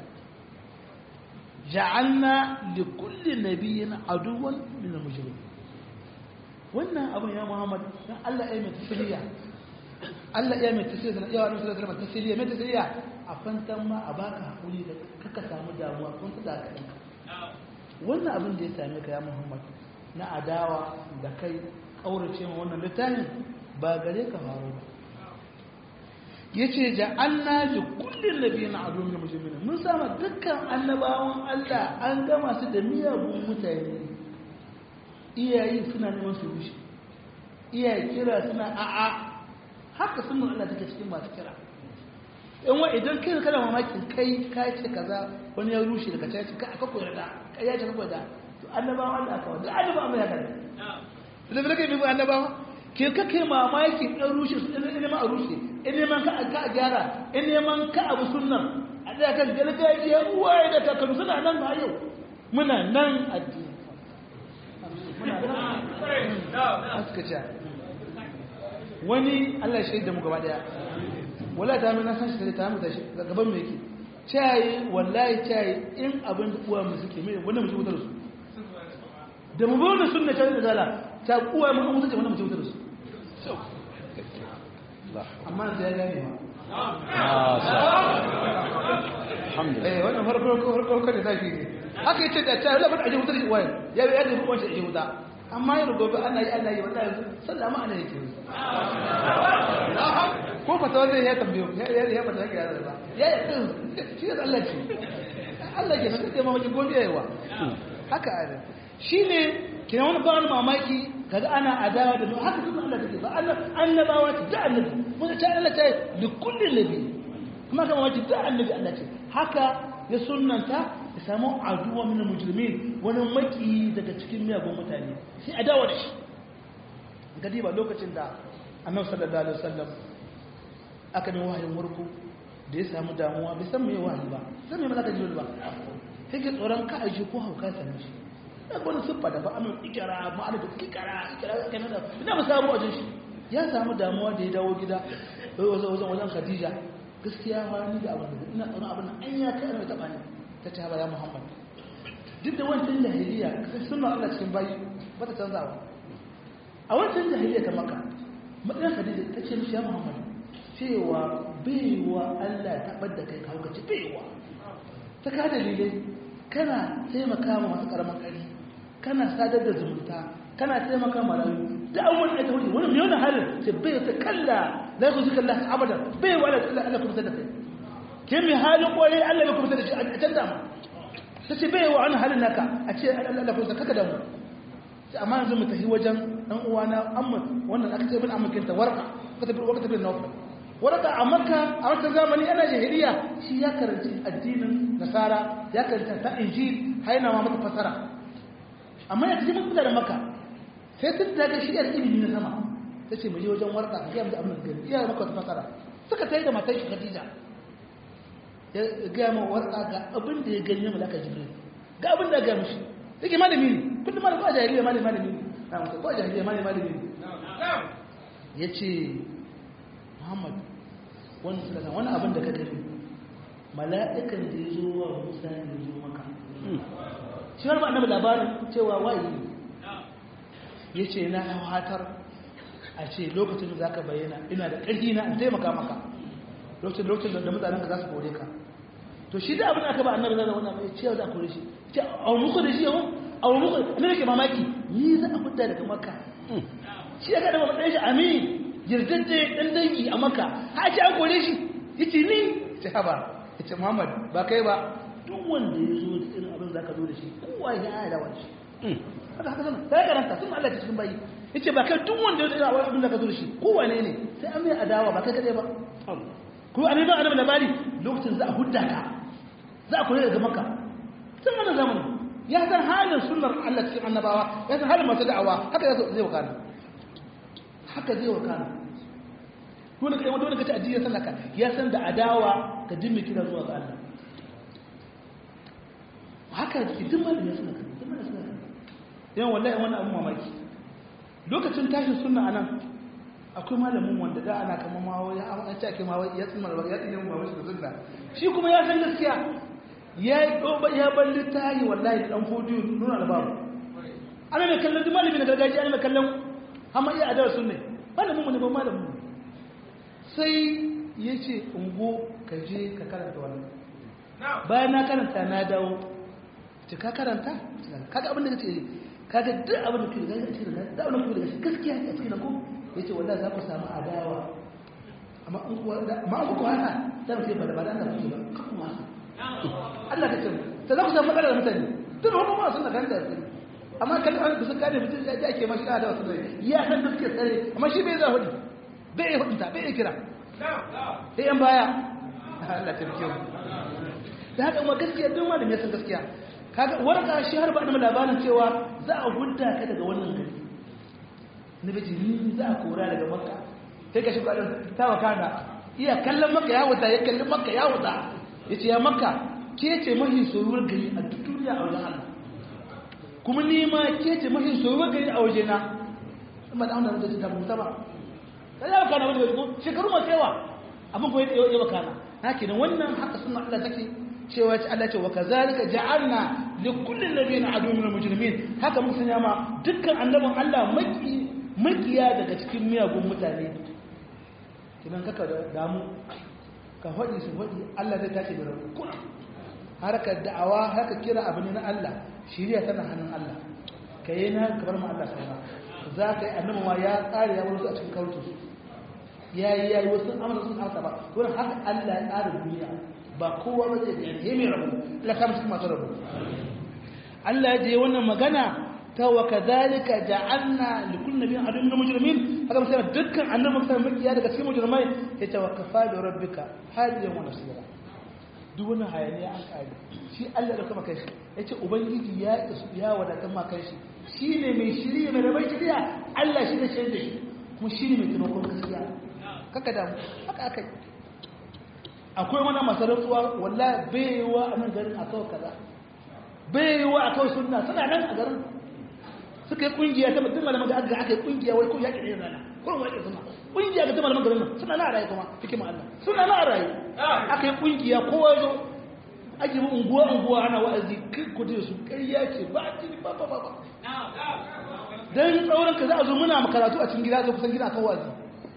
ja'alna li kulli nabiyyin aduwan min al-mujrimin wannan abun ya Muhammad dan Allah ya mai tasiriya Allah ya mai tasiriya ya annabi sallallahu alaihi wasallam tasiriya mai tasiriya a fantan ma a baka hakuri da kaka samu damuwa kun ta ka dinka wannan abin da ya same ka ya Muhammad na adawa da kai kaurace ma wannan littafin ba gare ka faru ba yace ja'alna li kulli nabiyyin aduwwan min mujrimin mun sama dukkan annabawan Allah an gama su da miyagun mutane iyayi suna neman su rushe iyaye kira suna a'a haka sun Allah take cikin masu kira in wa idan kai kana mamakin kai ka ce kaza wani ya rushe daga caci ka aka koyar da kai ya ce ka koyar da to annabawan Allah aka wanda annabawan ya kada da da kai bi annabawa ke kake mamaki ɗan rushe su ɗan neman a rushe in neman ka a gyara in neman ka abu sunnan a ɗaya kan gargajiya uwaye da kakannu suna nan ba yau muna nan addini muna nan suka ce wani allah shi da mu gaba ɗaya wala ta mai nasan shi ta mu tashi gaban mai ke cayi wallahi cayi in abin da uwa mu suke mai wannan mu wutar su da mu bauna sunna ta da zala ta uwa mu mutunce wannan mu wutar su amma da ya gane ma eh wannan farko farko farko da zaki ne haka yace da ta labar aje wutar uwa ya ya da ruwan shi aje wuta amma yau gobe ana yi ana yi wallahi sallama ana yake ko fata wanda ya tambayo ya ya fata yake da ba ya ya shi da Allah ce Allah ke nan sai mamaki gobe yawa haka ne shine kina wani ba wani mamaki kaga ana adawa da haka sunan Allah take ba Allah annabawa ta da annabi mun ta Allah ta li kulli nabi kuma kama wace da annabi Allah ce haka ya sunnanta ya samu aduwa min mujrimin wani maki daga cikin miyagun mutane sai adawa da shi gadi ba lokacin da annabi sallallahu alaihi wasallam aka ne wahayin murku da ya samu damuwa bai san me wahayi ba san me malaka jibril ba sai ke tsoron ka aje ko hauka same shi da wani siffa da ba amin ikira ma'ana da kikara ikira kana da ina ba samu wajen shi ya samu damuwa da ya dawo gida wajen wajen wajen khadija gaskiya ma ni da abin ina tsoron abin an ya kai mai taba ni ta ce ya muhammad duk da wancan jahiliya sai sunna Allah cikin bayi ba ta canzawa a wancan jahiliya ta maka matsayin khadija ta ce mishi ya muhammad cewa baiwa Allah ta ɓadda kai kawo ka ci baiwa ta ka dalilai kana taimaka ma masu ƙaramin ƙari kana sadar da zumunta kana taimaka marayu da abubuwan da ta wuce wani mai wani halin sai bai ta kalla la ku zika Allah abada bai wa Allah Allah kuma da kai ke mai halin kwarai Allah ya kuma da shi a canza ma ta ce bai wa wani halin naka a ce Allah kuma kaka da mu sai amma yanzu mu tafi wajen dan uwana amma wannan aka ce bin amakinta warka ka tafi warka tafi na warka a makka a wata zamani ana jahiliya shi ya karanci addinin nasara ya karanta ta injil haina ma mata fasara amma ya tafi mutu da makka sai tun da ga shi yar ilimi na sama ta ce mu je wajen warka ka gaya mu abin da gani iya maka wata fasara suka tayi da matar shi khadija ya gaya ma warka ga abin da ya gani na malaka jibril ga abin da ya gaya mishi yake malami ne kullum malami a jahiliya malami malami ne na mutu ko a jahiliya malami malami ne ya ce muhammad wani sulatan wani abin da ka gani mala'ikan da ya zo wa musa ne ya zo maka shi wani ba annabi labarin cewa wayi ya ce na hatar a ce lokacin da za ka bayyana ina da ƙarfi na in taimaka maka lokacin lokacin da mutanen ka za su kore ka to shi da abin da aka ba annabi zai wannan mai cewa za a kore shi ce a muku da shi yau a muku ne ke mamaki ni za a fita daga makka shi ya kada ɗan shi amin yarjejje ɗan dangi a makka ha ce an kore shi ya ce ni ce haba ya ce muhammad ba kai ba duk wanda ya zo da irin abin za ka zo da shi kowa ya yi da wani haka haka sana sai karanta sun Allah ta cikin bayi ya ce ba kai duk wanda ya zo da abin da ka zo da shi kowa ne ne sai an mai adawa ba kai kadai ba ko a neman annabi labari lokacin za a hudda ka za a kore daga maka tun wani zamani ya san halin sunnar Allah cikin annabawa ya san halin masu da'awa haka zai wakana haka zai wakana dole kai wanda kace addini ya sallaka ya san da adawa ka dimmi kira zuwa ga Allah haka ki duk malin ya sallaka duk malin ya sallaka yan wallahi wannan abun mamaki lokacin tashin sunna anan akwai malamin wanda da ana kama ma wai an ce ake ma wai ya tsimar ya tsine mu ba shi da sunna shi kuma ya san gaskiya ya yi doba ya bar littafi wallahi dan fodiyo nuna albabu ana mai kallon duk malami na gargajiya ana mai kallon amma iya adawar sunne malamin mu ne ba malamin mu sai ya ce ungo ka je ka karanta wannan bayan na karanta na dawo ce ka karanta kaga abin da kace kaga duk abin da kake da cikin da abin da kake da gaskiya a cikin ko yace wallahi za ku samu adawa amma an kuwa amma an kuwa haka za mu ce ba da ba da Allah kuke ba ka kuma haka Allah ka ce sai za ku samu matsala da mutane duk wani ma sun da ganda amma kan an bisa kare mutum ya ake mashi da wasu ne ya san gaskiya tsare amma shi bai za hudu bai yi hudunta bai yi kira sai yan baya Allah ta rike mu da haka ma gaskiya duk malami ya san gaskiya kaga warka shi har ba da labarin cewa za a hudda ka daga wannan gari na biji ni za a kora daga makka sai ka shiga ta wakana iya kallon makka ya wuta ya kallon makka ya wuta ya ce ya makka ke ce mahi soyuwar gari a duk duniya a wajen Allah kuma ni ma ke ce mahi soyuwar gari a wajena amma da wannan da ta mutu ba sai ya wakana wani ko shekaru masu yawa abin ko ya wakana haka nan wannan haka sunna Allah take cewa ta Allah ce wa kazalika ja'alna li kulli nabiyyin adu min al-mujrimin haka mun sanya ma dukkan annabin Allah maki makiya daga cikin miyagun mutane kinan kaka damu ka faɗi su faɗi Allah zai tashi da rabu kuna harkar da'awa haka kira abu ne na Allah shiriya tana hannun Allah ka yi na kamar ma Allah sauna za ka yi annabi ma ya tsare ya wani a cikin kautu ya yi ya yi wasu amana sun haka ba wurin haka Allah ya tsara duniya ba kowa ba zai gani mai rabu Allah ka musu masu rabu Allah ya je wannan magana ta wa kadhalika ja'alna li kulli nabiyyin aduwwan min mujrimin haka sai dukkan annabi sai makiya daga cikin mujrimai ya ce wa kafa bi rabbika hadiyan wa nasira duk wani hayaniya an kare shi Allah da kuma kai shi yace ubangiji ya ya wadatan ma kai shi shine mai shiriya mai rabai shiriya Allah shi ne shi da shi kuma shine mai taimakon gaskiya kaka da haka akai akwai wani masarautuwa wallahi baiwa a nan garin akai kaza baiwa akai sunna suna nan a garin suka yi kungiya ta mutum malaman da aka aka yi kungiya wai ko yaƙi ne rana ko wai ke suna kungiya ga ta malaman garin nan suna na raye kuma hikima Allah suna na raye aka yi kungiya kowa zo ake mu unguwa unguwa ana wa'azi kai ku da su ƙarya ce ba a tini ba ba ba ba dan tsauran ka za a zo muna karatu a cikin gida zo kusan gida kan wa'azi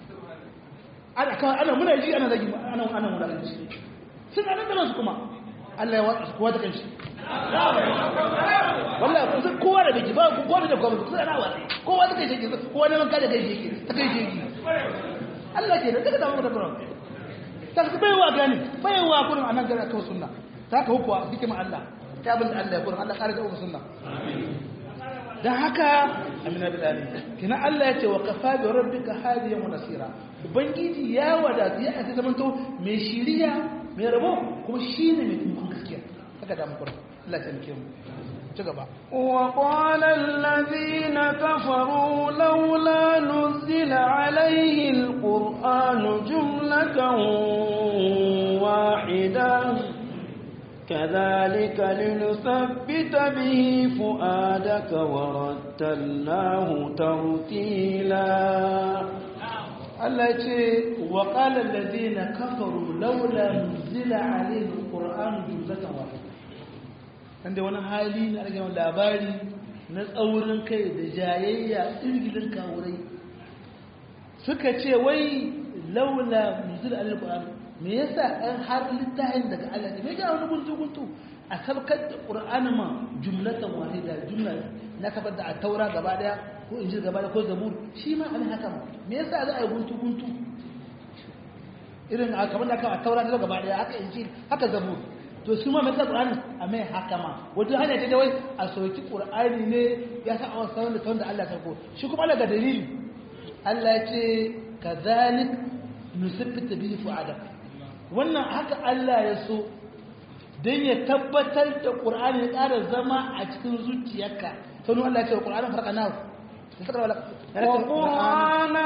ana kan ana muna ji ana zagi ana ana muna ji suna nan da su kuma Allah ya watsa su kowa da kanshi wallahi kusan kowa da da biki ba ko da ko ba sai na wani kowa da kai shi kowa ne man kada kai shi ta kai shi Allah ke da daga da mu da Qur'an ta ka bai wa gani bai wa kurin anan gara kawai sunna ta ka hukwa hikima Allah ta bin Allah ya kurin Allah kare da sunna dan haka amina bilali kina Allah ya ce wa kafa bi rabbika hadiyan wa nasira ubangiji ya wadatu ya aka zamanto mai shiriya mai rabo kuma shine mai taimakon gaskiya haka da mu kurin Allah ya taimake mu ci gaba وقال الذين كفروا لولا نزل عليه القرآن جملة واحدة كذلك لنثبت به فؤادك ورتلناه ترتيلا Allah ya ce wa qala allazina kafaru laula nuzila alayhi alquran jumlatan wahida dan da wani hali na rage labari na tsaurin kai da jayayya irgilin kawurai suka ce wai laula nuzila alayhi alquran me yasa an har littafin daga Allah ne me ga wani guntu guntu a sabkar da qur'ani ma jumlatan wahida jumla na sabar da a taura gaba daya ko injil gaba daya ko zabur shi ma an haka ma me yasa za a yi guntu guntu irin a kamar da aka a taura da gaba daya haka injil haka zabur to shi ma mai sa qur'ani a mai haka ma wato hanya ce da wai a soki qur'ani ne ya sa a sanar da tawon da Allah sarko shi kuma Allah ga dalili Allah ya ce kadhalik nusabbita bihi fu'adak wannan haka Allah ya so don ya tabbatar da ƙur'ani ya ƙara zama a cikin zuciyarka sanu Allah ce wa ƙur'anin farka nahu وقرآنا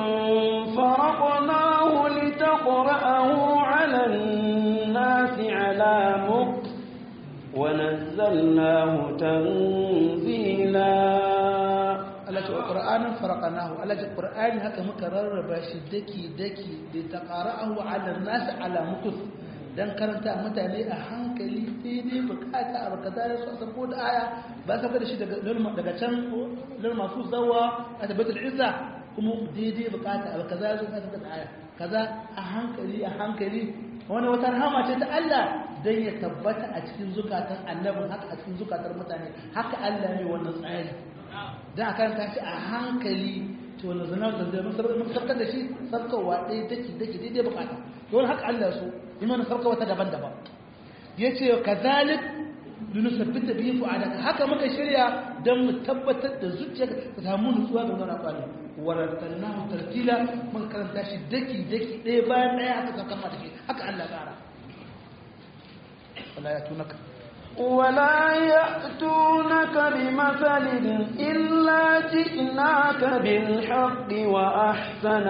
فرقناه لتقرأه على الناس على مكت ونزلناه تنزيلا Allah ce wa ƙur'anin farka nahu Allah ce ƙur'ani haka muka rarraba shi daki daki da ta ƙara ahu ala nasu ala mukus dan karanta mutane a hankali sai dai bukata a baka zara su a sako da aya ba ka da shi daga can lal masu zawa a tabbatar izza kuma daidai bukata a baka zara su a sako da aya kaza a hankali a hankali wani wata rahama ce ta Allah dan ya tabbata a cikin zukatan annabin haka a cikin zukatan mutane haka Allah ne wannan tsari dan a karanta shi a hankali to wannan zanar da zai mun sarkar da shi sarkarwa ɗaya daki daki daidai bukata to wani haka Allah so imanin sarka wata daban-daban ya ce ka zalik lunusabbita biyu fu'adaka haka muka shirya don mu tabbatar da zuciya ka samu nutsuwa ga wannan kwalin warantannahu tartila muka karanta shi daki daki ɗaya bayan ɗaya haka saukan mata ke haka Allah tsara wala ya tunaka ولا يأتونك بمثل إلا جئناك بالحق وأحسن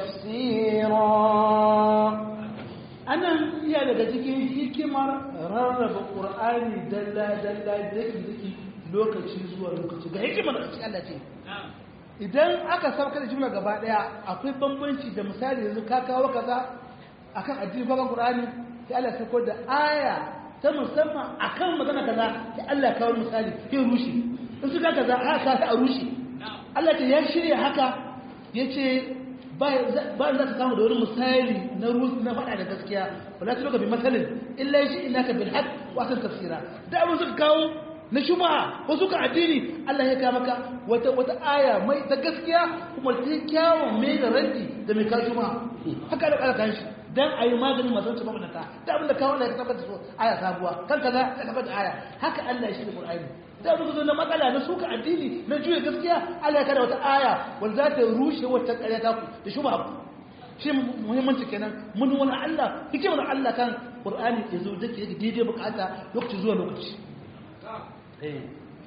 تفسيرا anan iya daga cikin hikimar rarraba ƙur'ani dalla-dalla daki-daki lokaci zuwa lokaci ga hikimar da cikin Allah ce idan aka sauka da jumla gaba daya akwai bambanci da misali yanzu ka kawo kaza akan addini baban ƙur'ani sai Allah sauko da aya ta musamman akan magana kaza sai Allah kawo misali sai rushe in suka kaza aka ta a rushe Allah ce ya shirya haka yace ba za ka samu da wani misali na rusu na faɗa da gaskiya wala ta loka bi matsalin illa shi ina ka bil haq wa san tafsira da abin suka kawo na shubha ko suka addini Allah ya kawo maka wata wata aya mai ta gaskiya kuma ta kyawun mai da ranti da mai kawo shubha haka da kala kan shi dan ayi maganin masu wancan mabunata da abin da kawo Allah ya tabbata so aya sabuwa kan kaza ya tabbata aya haka Allah shi da Qur'ani da abin zo na matsala na suka addini na juya gaskiya Allah ya kada wata aya wanda za ta rushe wata ƙarya ta ku da shubha shi muhimmanci kenan mun wani Allah hikimar Allah kan Qur'ani ya zo dake yake daidai bukata lokaci zuwa lokaci eh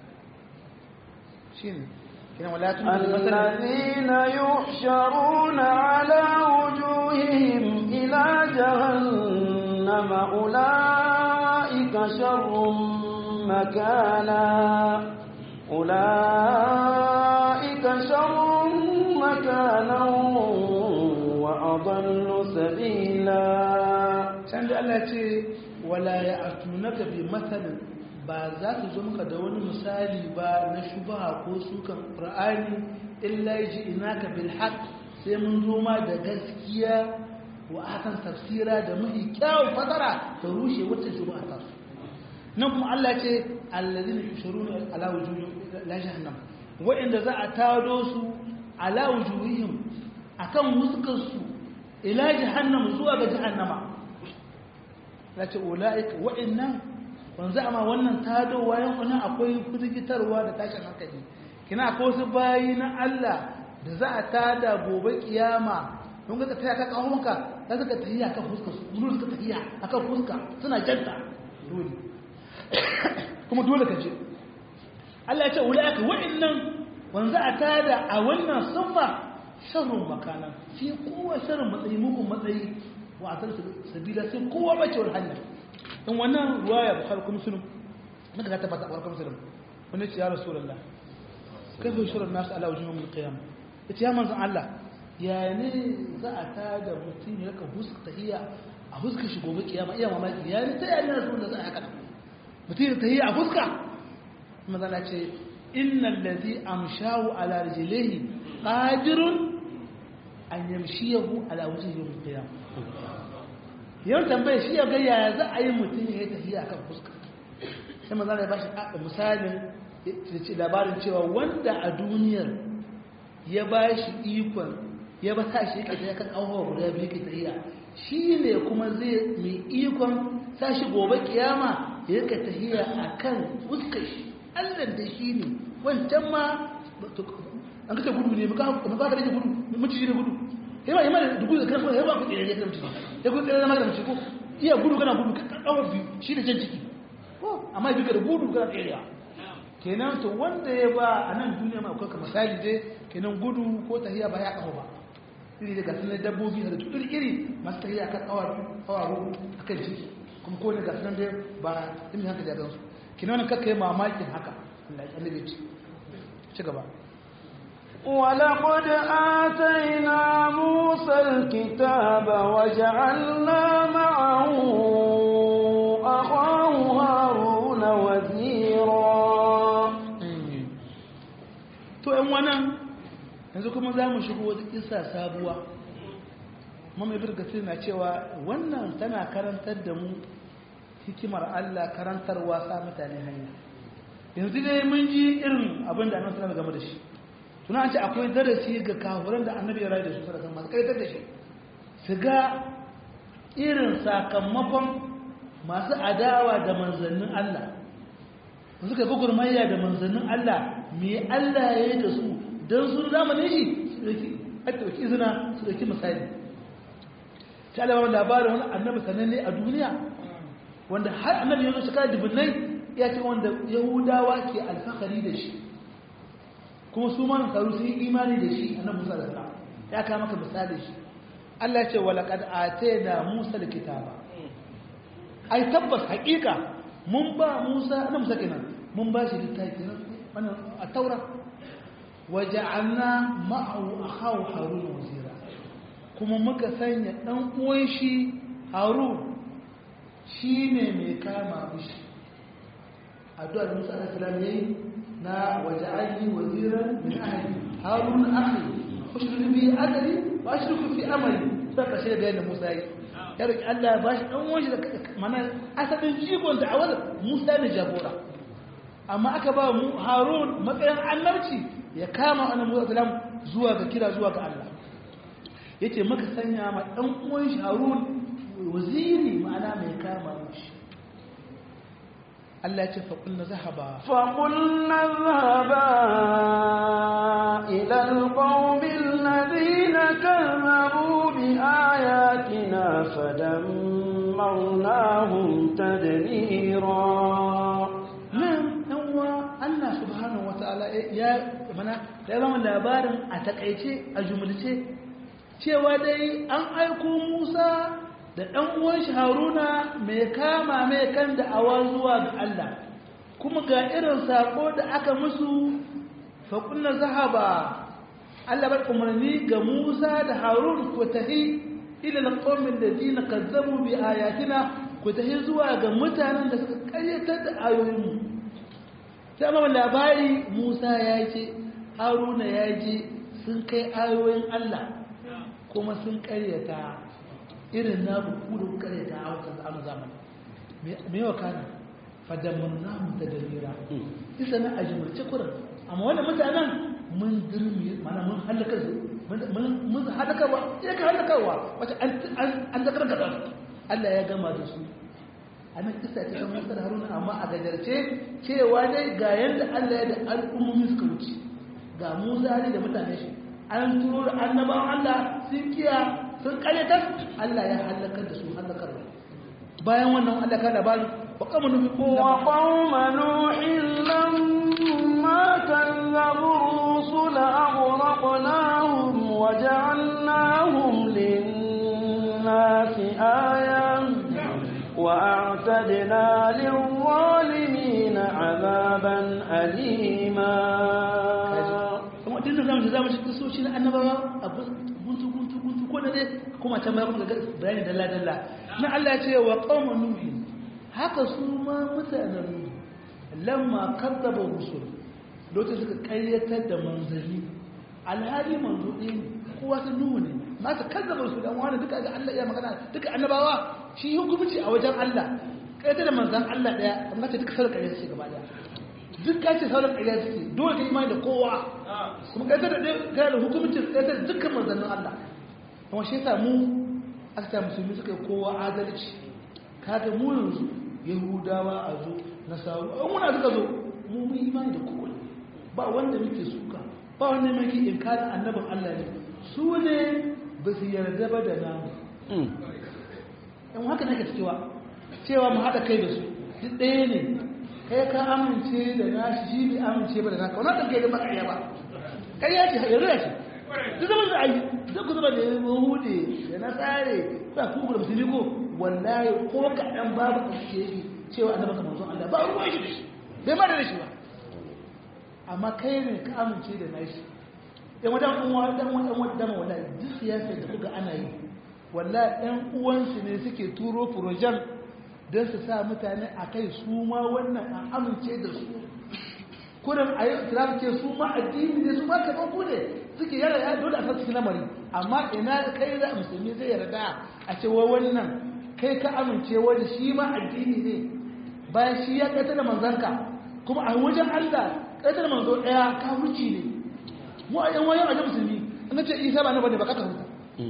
shine kenan wala tun الذين يحشرون على وجوههم إلى جهنم أولئك شر مكانا أولئك شر مكانا وأضل سبيلا can da Allah ce wala ya atunaka bi matsalin ba za su zo maka da wani misali ba na shubha ko sukan qur'ani illa yaji inaka bil haqq sai mun zo ma da gaskiya wa akan tafsira da muhi kyawun fasara ta rushe wacce shubha ta su nan kuma Allah ce alladhina yushuruna ala wujuhihim la jahannam wa'inda za a tado su ala wujuhihim akan huskar su ila jahannam zuwa ga jahannama zace ulaika wa'innan wanzu amma wannan tadowa yan wani akwai firgitarwa da tashin hankali kina akwai wasu bayi na Allah da za a tada gobe kiyama don ga tafiya ka kawonka za su ka tafiya kan fuska su dole suka tafiya akan fuska suna janta dole kuma dole ka je Allah ya ce ulaika wa'annan wanzu a tada a wannan sunfa sharrun makana sai kowa sharrun matsayi mugun matsayi wa a sabila sai kowa bacewar hanya in wannan ruwaya bukhari kuma muslim naka ta tabbata bukhari muslim wani ce ya rasulullah kai bai shirin nasu ala wajen yawon qiyam yace ya manzon Allah ya ne za a tada mutum ya ka huska tahiyya a huska shi gobe kiyama iya mamaki ya ne ta yi na rasulullah za a haka mutum ya tahiyya a huska manzon Allah ce innal ladhi amshahu ala rijlihi qadirun an yamshiyahu ala wajhi yawm qiyam yau tambaye shi ya ga yaya za a yi mutum ya yi tafiya kan fuska sai maza da ya bashi misalin ce labarin cewa wanda a duniyar ya ba shi ikon ya ba sa shi yake tafiya kan abubuwa guda biyu ke tafiya shi ne kuma zai mai ikon sa shi gobe kiyama ya yake tafiya a kan fuskar shi allan da shi ne wancan ma an kace gudu ne ba ka rage gudu maciji ne gudu yaba yaba da gudu da kana yaba ku tsere da mutum ya gudu da magana mutum ko iya gudu kana gudu ka kawo biyu shi da jan ciki ko amma bi ka da gudu kana tsere kenan to wanda ya ba a nan duniya ma akwai ka misali dai kenan gudu ko tahiya ba ya kawo ba iri da gasu dabbobi da iri iri masu tahiya kan awa awa rubu akan ciki kuma ko ne gasu nan dai ba imi haka da gansu kenan wannan kakkai mamakin haka Allah ya annabi ci gaba ولقد آتينا موسى الكتاب وجعلنا معه أخاه هارون وزيرا to ‘yan wannan yanzu kuma za mu shigo wata isa sabuwa mamaye birgatir na cewa wannan tana karantar da mu hikimar Allah karantarwa sa mutane hanya yanzu dai mun ji irin abin da annabi sallallahu game da shi tuna an ce akwai darasi ga kafiran da annabi ya rayu da su sadaka masu kaitar da shi su ga irin sakamakon masu adawa da manzannin Allah suka ga gurmayya da manzannin Allah me Allah ya yi da su don su zamanin shi su dauki a dauki izina su dauki misali ta alama labarin wani annabi sananne a duniya wanda har annabi ya zo shekara dubunnai ya ce wanda yahudawa ke alfahari da shi kuma su ma nasaru sun yi imani da shi annabi musa da salam ya kama maka misali shi Allah ce wa laqad atayna musa alkitaba ai tabbas haƙiƙa mun ba musa annabi musa kenan mun ba shi littafi nan wannan a taura wa ja'alna ma'ahu akhahu harun wazira kuma muka sanya dan uwan shi harun shine mai kama mishi addu'ar musa alaihi salam yayi na waja'alni waziran min ahli harun akhi ushrik bi adri wa ashriku fi amali sai ka shi bayan Musa yi ya roki Allah ba shi dan wani da mana asalin jigon da awal Musa ne jagora amma aka ba mu Harun matsayin annabci ya kama annabi Musa salam zuwa ga kira zuwa ga Allah yace maka sanya ma dan uwan shi Harun waziri ma'ana mai kama mishi Allah ya ce faƙulna zahaba فقلنا اذهبا إلى القوم الذين كذبوا بآياتنا فدمرناهم تدميرا nan ɗan uwa Allah subhanahu wata'ala ya mana ya zama labarin a takaice a jumulce cewa dai an aiko Musa da ɗan uwan shi Haruna mai kama mai kan da awa zuwa ga Allah kuma ga irin sako da aka musu fa kunna zahaba Allah bar umarni ga Musa da Harun ku tahi ila alqawmin ladina kazzabu bi ayatina ku tahi zuwa ga mutanen da suka karyatar da ayoyinmu sai amma labari Musa ya ce Haruna ya je sun kai ayoyin Allah kuma sun karyata irin na buku da karyata a wata zamanin zamani me yawa kana fadamannahu tadbira isa na ajmurce kuran amma wannan mutanen mun dirmi mana mun halaka su mun mun halakarwa ya ka halakarwa wace an an zakar da Allah ya gama da su anan kisa ta san Musa da Haruna amma a gajarce cewa dai ga yanda Allah ya da al'ummomi suka wuce ga Musa ne da mutane shi an turo da annabawan Allah sun kiya sun kalyatar Allah ya halakar da su halakarwa bayan wannan Allah ka labari wa qawma nuhi wa qawma nuhin lamma kazzabu rusul aghraqnahum wa ja'alnahum lin-nasi ayatan wa a'tadna lil-zalimin 'adaban alima kuma din da zamu zamu cikin soshi na annabawa abu guntu guntu guntu ko da dai kuma ta mai kuma bayani dalla dalla na Allah ya ce wa qaumun nuhi haka su ma mutanen nuhi lamma kadzaba rusul lokacin suka kayyatar da manzanni alhali manzo ɗin kowa ta nuhu ne ma ka kadzaba rusul dan wani duka ga Allah ya magana duka annabawa shi hukunci a wajen Allah kayyatar da manzan Allah daya amma ta duka sarƙa ne gaba daya duk ka ce sauran ƙarya suke dole ka imani da kowa kuma ƙaitar da ɗaya da hukumcin ƙaitar da dukkan manzannin Allah kuma shi yasa mu aka ta musulmi suka yi kowa adalci kaga mu yanzu yahudawa a zo nasaru an muna suka zo mu mun imani da kowa ba wanda muke suka ba wanda muke inkarin annabin Allah ne su ne ba su yarda ba da namu yan haka nake cewa cewa mu haɗa kai da su duk ɗaya ne kai ka amince da nashi shi bai amince ba da naka wannan ɗauke da ba ƙarya ba ƙarya ce yanzu ya ce duk zaman da ayi duk ku zama da ya hude da na tsare ba ku da musulmi ko wallahi ko kaɗan babu a suke yi cewa annabi ka manzon Allah ba ruwan shi da shi bai ma da shi ba amma kai ne ka amince da nashi yan wadan uwa dan wadan wadan wallahi duk siyasar da kuka ana yi wallahi ɗan uwansu ne suke turo furojan don su sa mutane a kai su ma wannan an amince da su kurin a yi islam ce su ma addini ne su ma kamar ku ne suke yara ya dole a sassu lamari amma ina kai da musulmi zai yarda a ce wa wannan kai ka amince wani shi ma addini ne bayan shi ya ƙaita da manzanka kuma a wajen allah ƙaita da manzo ɗaya ka wuce ne mu a yan wayan wajen musulmi an ce isa ba na bane ba ka huta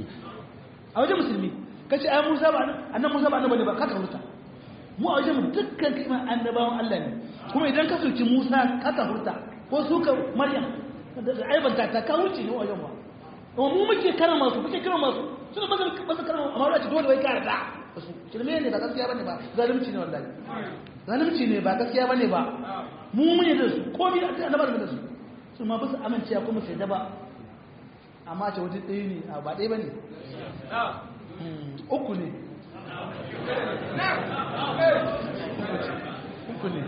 a wajen musulmi kace ai musa ba annan musa ba na bane ba ka huta mu a wajen dukkan kima annabawan Allah ne kuma idan ka soki Musa ka ka hurta ko suka Maryam da aibanta ta ka wuce ne wajen wa amma mu muke karama su muke karama su suna ba su ba su karama amma wace dole wai ka yarda su shirme ne ba gaskiya bane ba zalunci ne wallahi zalunci ne ba gaskiya bane ba mu mun yi da su ko bi annabar da su su ma ba su amince kuma sai da ba amma ce wajen ɗaya ne ba ɗaya bane uku ne uku ne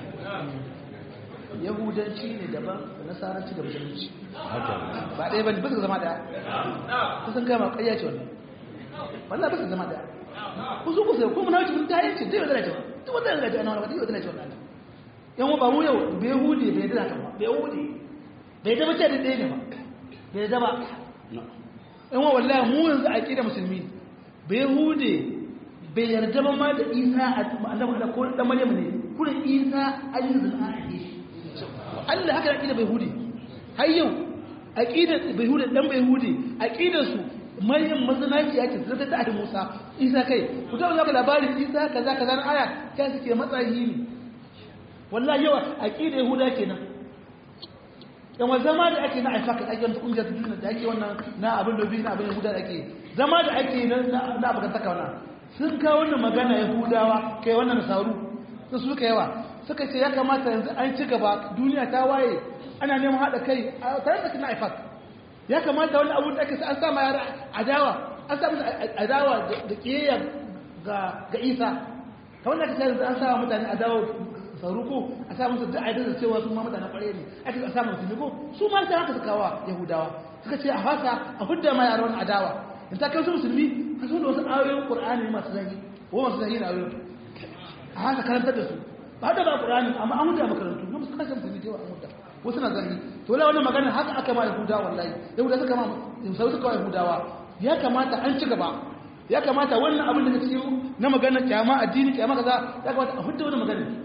yahudanci ne daban da nasaranci da musulunci ba ɗaya ba ne bisa zama ɗaya kusan gama ƙayya ce wannan wallah bisa zama ɗaya kusu kusa ko muna wuce ta yanci dai wadda cewa duk wadda yanzu ana wani wadda cewa wannan yan ba mu yau bai hude bai dana ta ba bai hude bai dama ce da ɗaya ne ba bai dama yan wa wallahi mu yanzu a ƙi da musulmi bai hude bai yarda ba ma da isa a annabi da ko dan maryam ne kurin isa ayin zina a yi Allah haka aqida bai hudi har yau aqida bai hudi dan bai hudi aqidar su maryam mazanaki yake zata ta Musa isa kai ku ga zaka labarin isa kaza kaza na aya kai suke matsayi ne wallahi yawa aqida yahuda kenan yawan zama da ake na aifaka ake wani kungiyar duniya da ake wannan na abin da biyu na abin yahuda da ake zama da ake na abokantaka wannan sun kawo wannan magana yahudawa kai wannan nasaru sun suka yawa suka ce ya kamata yanzu an ci gaba duniya ta waye ana neman haɗa kai a tare da kina ifak ya kamata wani abu da ake an sa ma yara adawa an sa musu adawa da kiyayya ga ga isa kamar da aka ce yanzu an sa mutane adawa saruko a sa musu da aidar da cewa su ma mutanen kware ne ake a sa musu ne ko su ma sai haka suka kawa yahudawa suka ce a fasa a hudda ma yaran adawa in ta kai su musulmi ka so da wasu ayoyin qur'ani masu zagi ko masu zagi na ayoyin a haka karantar da su ba da ba qur'ani amma an huta makarantu na musu kasance musulmi cewa an huta wasu na zagi to la wannan magana haka aka ma yahudawa wallahi yahudawa suka ma sau suka wa yahudawa ya kamata an ci gaba ya kamata wannan abin da ka ciyo na magana kyama addini kyama kaza ya kamata a hudda wannan magana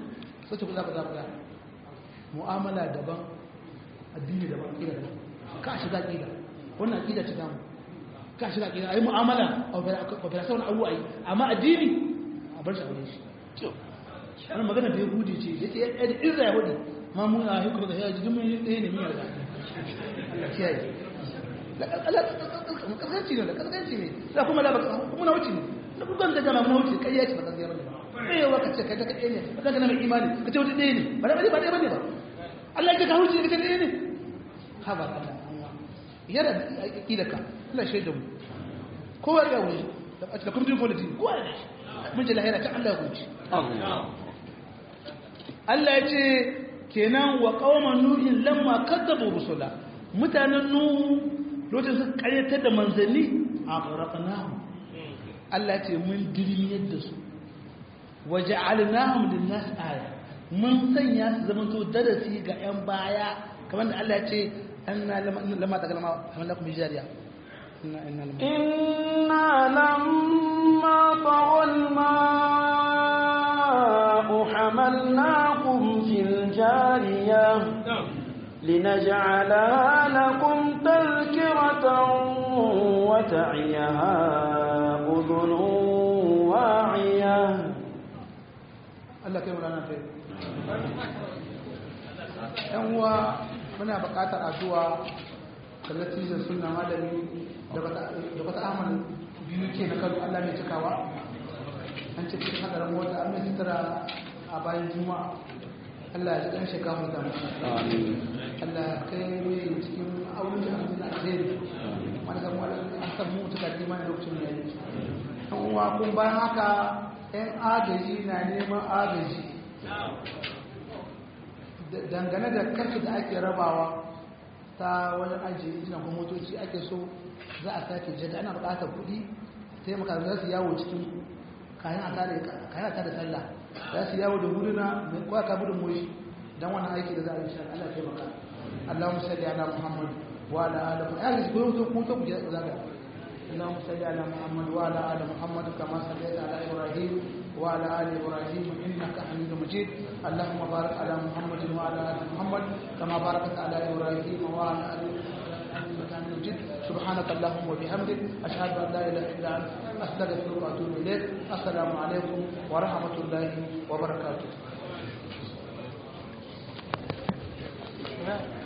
sai ku za ku za ku ga mu'amala daban addini daban ƙida daban ka shiga ƙida wannan ƙida ce damu ka shiga ƙida a yi mu'amala a operation abu a yi amma addini a bar shi a shi wani magana da ya hudu ce ya ce yadda izra ya hudu ma mun a hukuma da ya ji dumin ɗaya ne miyar da Allah kiyaye kaskanci ne da kaskanci ne da kuma da kuma na wuce ne na bugan da jama'a na wuce kai ya ce ba gaskiya bane ba eh wa kace kai ta kai ne ka kana mai imani ka ce wuce ɗaya ne ba da ba ɗaya bane ba Allah ya ka wuce ka ce ɗaya ne ha ba Allah yara akidaka Allah shaida mu kowa ya wuce da kuma din politics kowa ya mun ji lahira ta Allah ya wuce Allah ya ce kenan wa qauman nuhin lamma kadzabu rusula mutanen nuhu lokacin suka karyatar da manzanni a ƙarƙanahu Allah ce mun dirmiyar da su waje alinahun da nasu aya mun sanya su zama to darasi ga 'yan baya kamar da Allah ce an na lama ta galama kamar da kuma jariya إنا لما طغى الماء حملناكم في الجارية لنجعلها لكم تذكرة وتعيها أذن واعية Allah kai mulana ta yan uwa muna buƙatar addu'a da natijar sunna malami da bata amal biyu ke na kano Allah mai cikawa an ce cikin hadarin mota an mai sutura a bayan juma'a Allah ya ji ɗan shekaru da Allah kai mai cikin auren da abin alheri wani zama wani an san mu tuka kima da lokacin da yi an uwa kun bayan haka yan agaji na neman agaji dangane da karfi da ake rabawa ta wajen ajiye injinan kuma motoci ake so za a sake jada ana buƙatar kuɗi taimaka za su yawo cikin kayan a tare sallah za su yawo da guduna mai kwaka gudun moshi don wani aiki da za a yi shi Allah taimaka اللهم صل على محمد وعلى ال محمد يعني كنت كنت اللهم صل على محمد وعلى ال محمد كما صليت على ابراهيم وعلى ال ابراهيم انك حميد مجيد اللهم بارك على محمد وعلى ال محمد كما باركت على ابراهيم وعلى ال انك حميد مجيد سبحانك اللهم وبحمدك اشهد ان لا اله الا انت استغفرك واتوب اليك السلام عليكم ورحمه الله وبركاته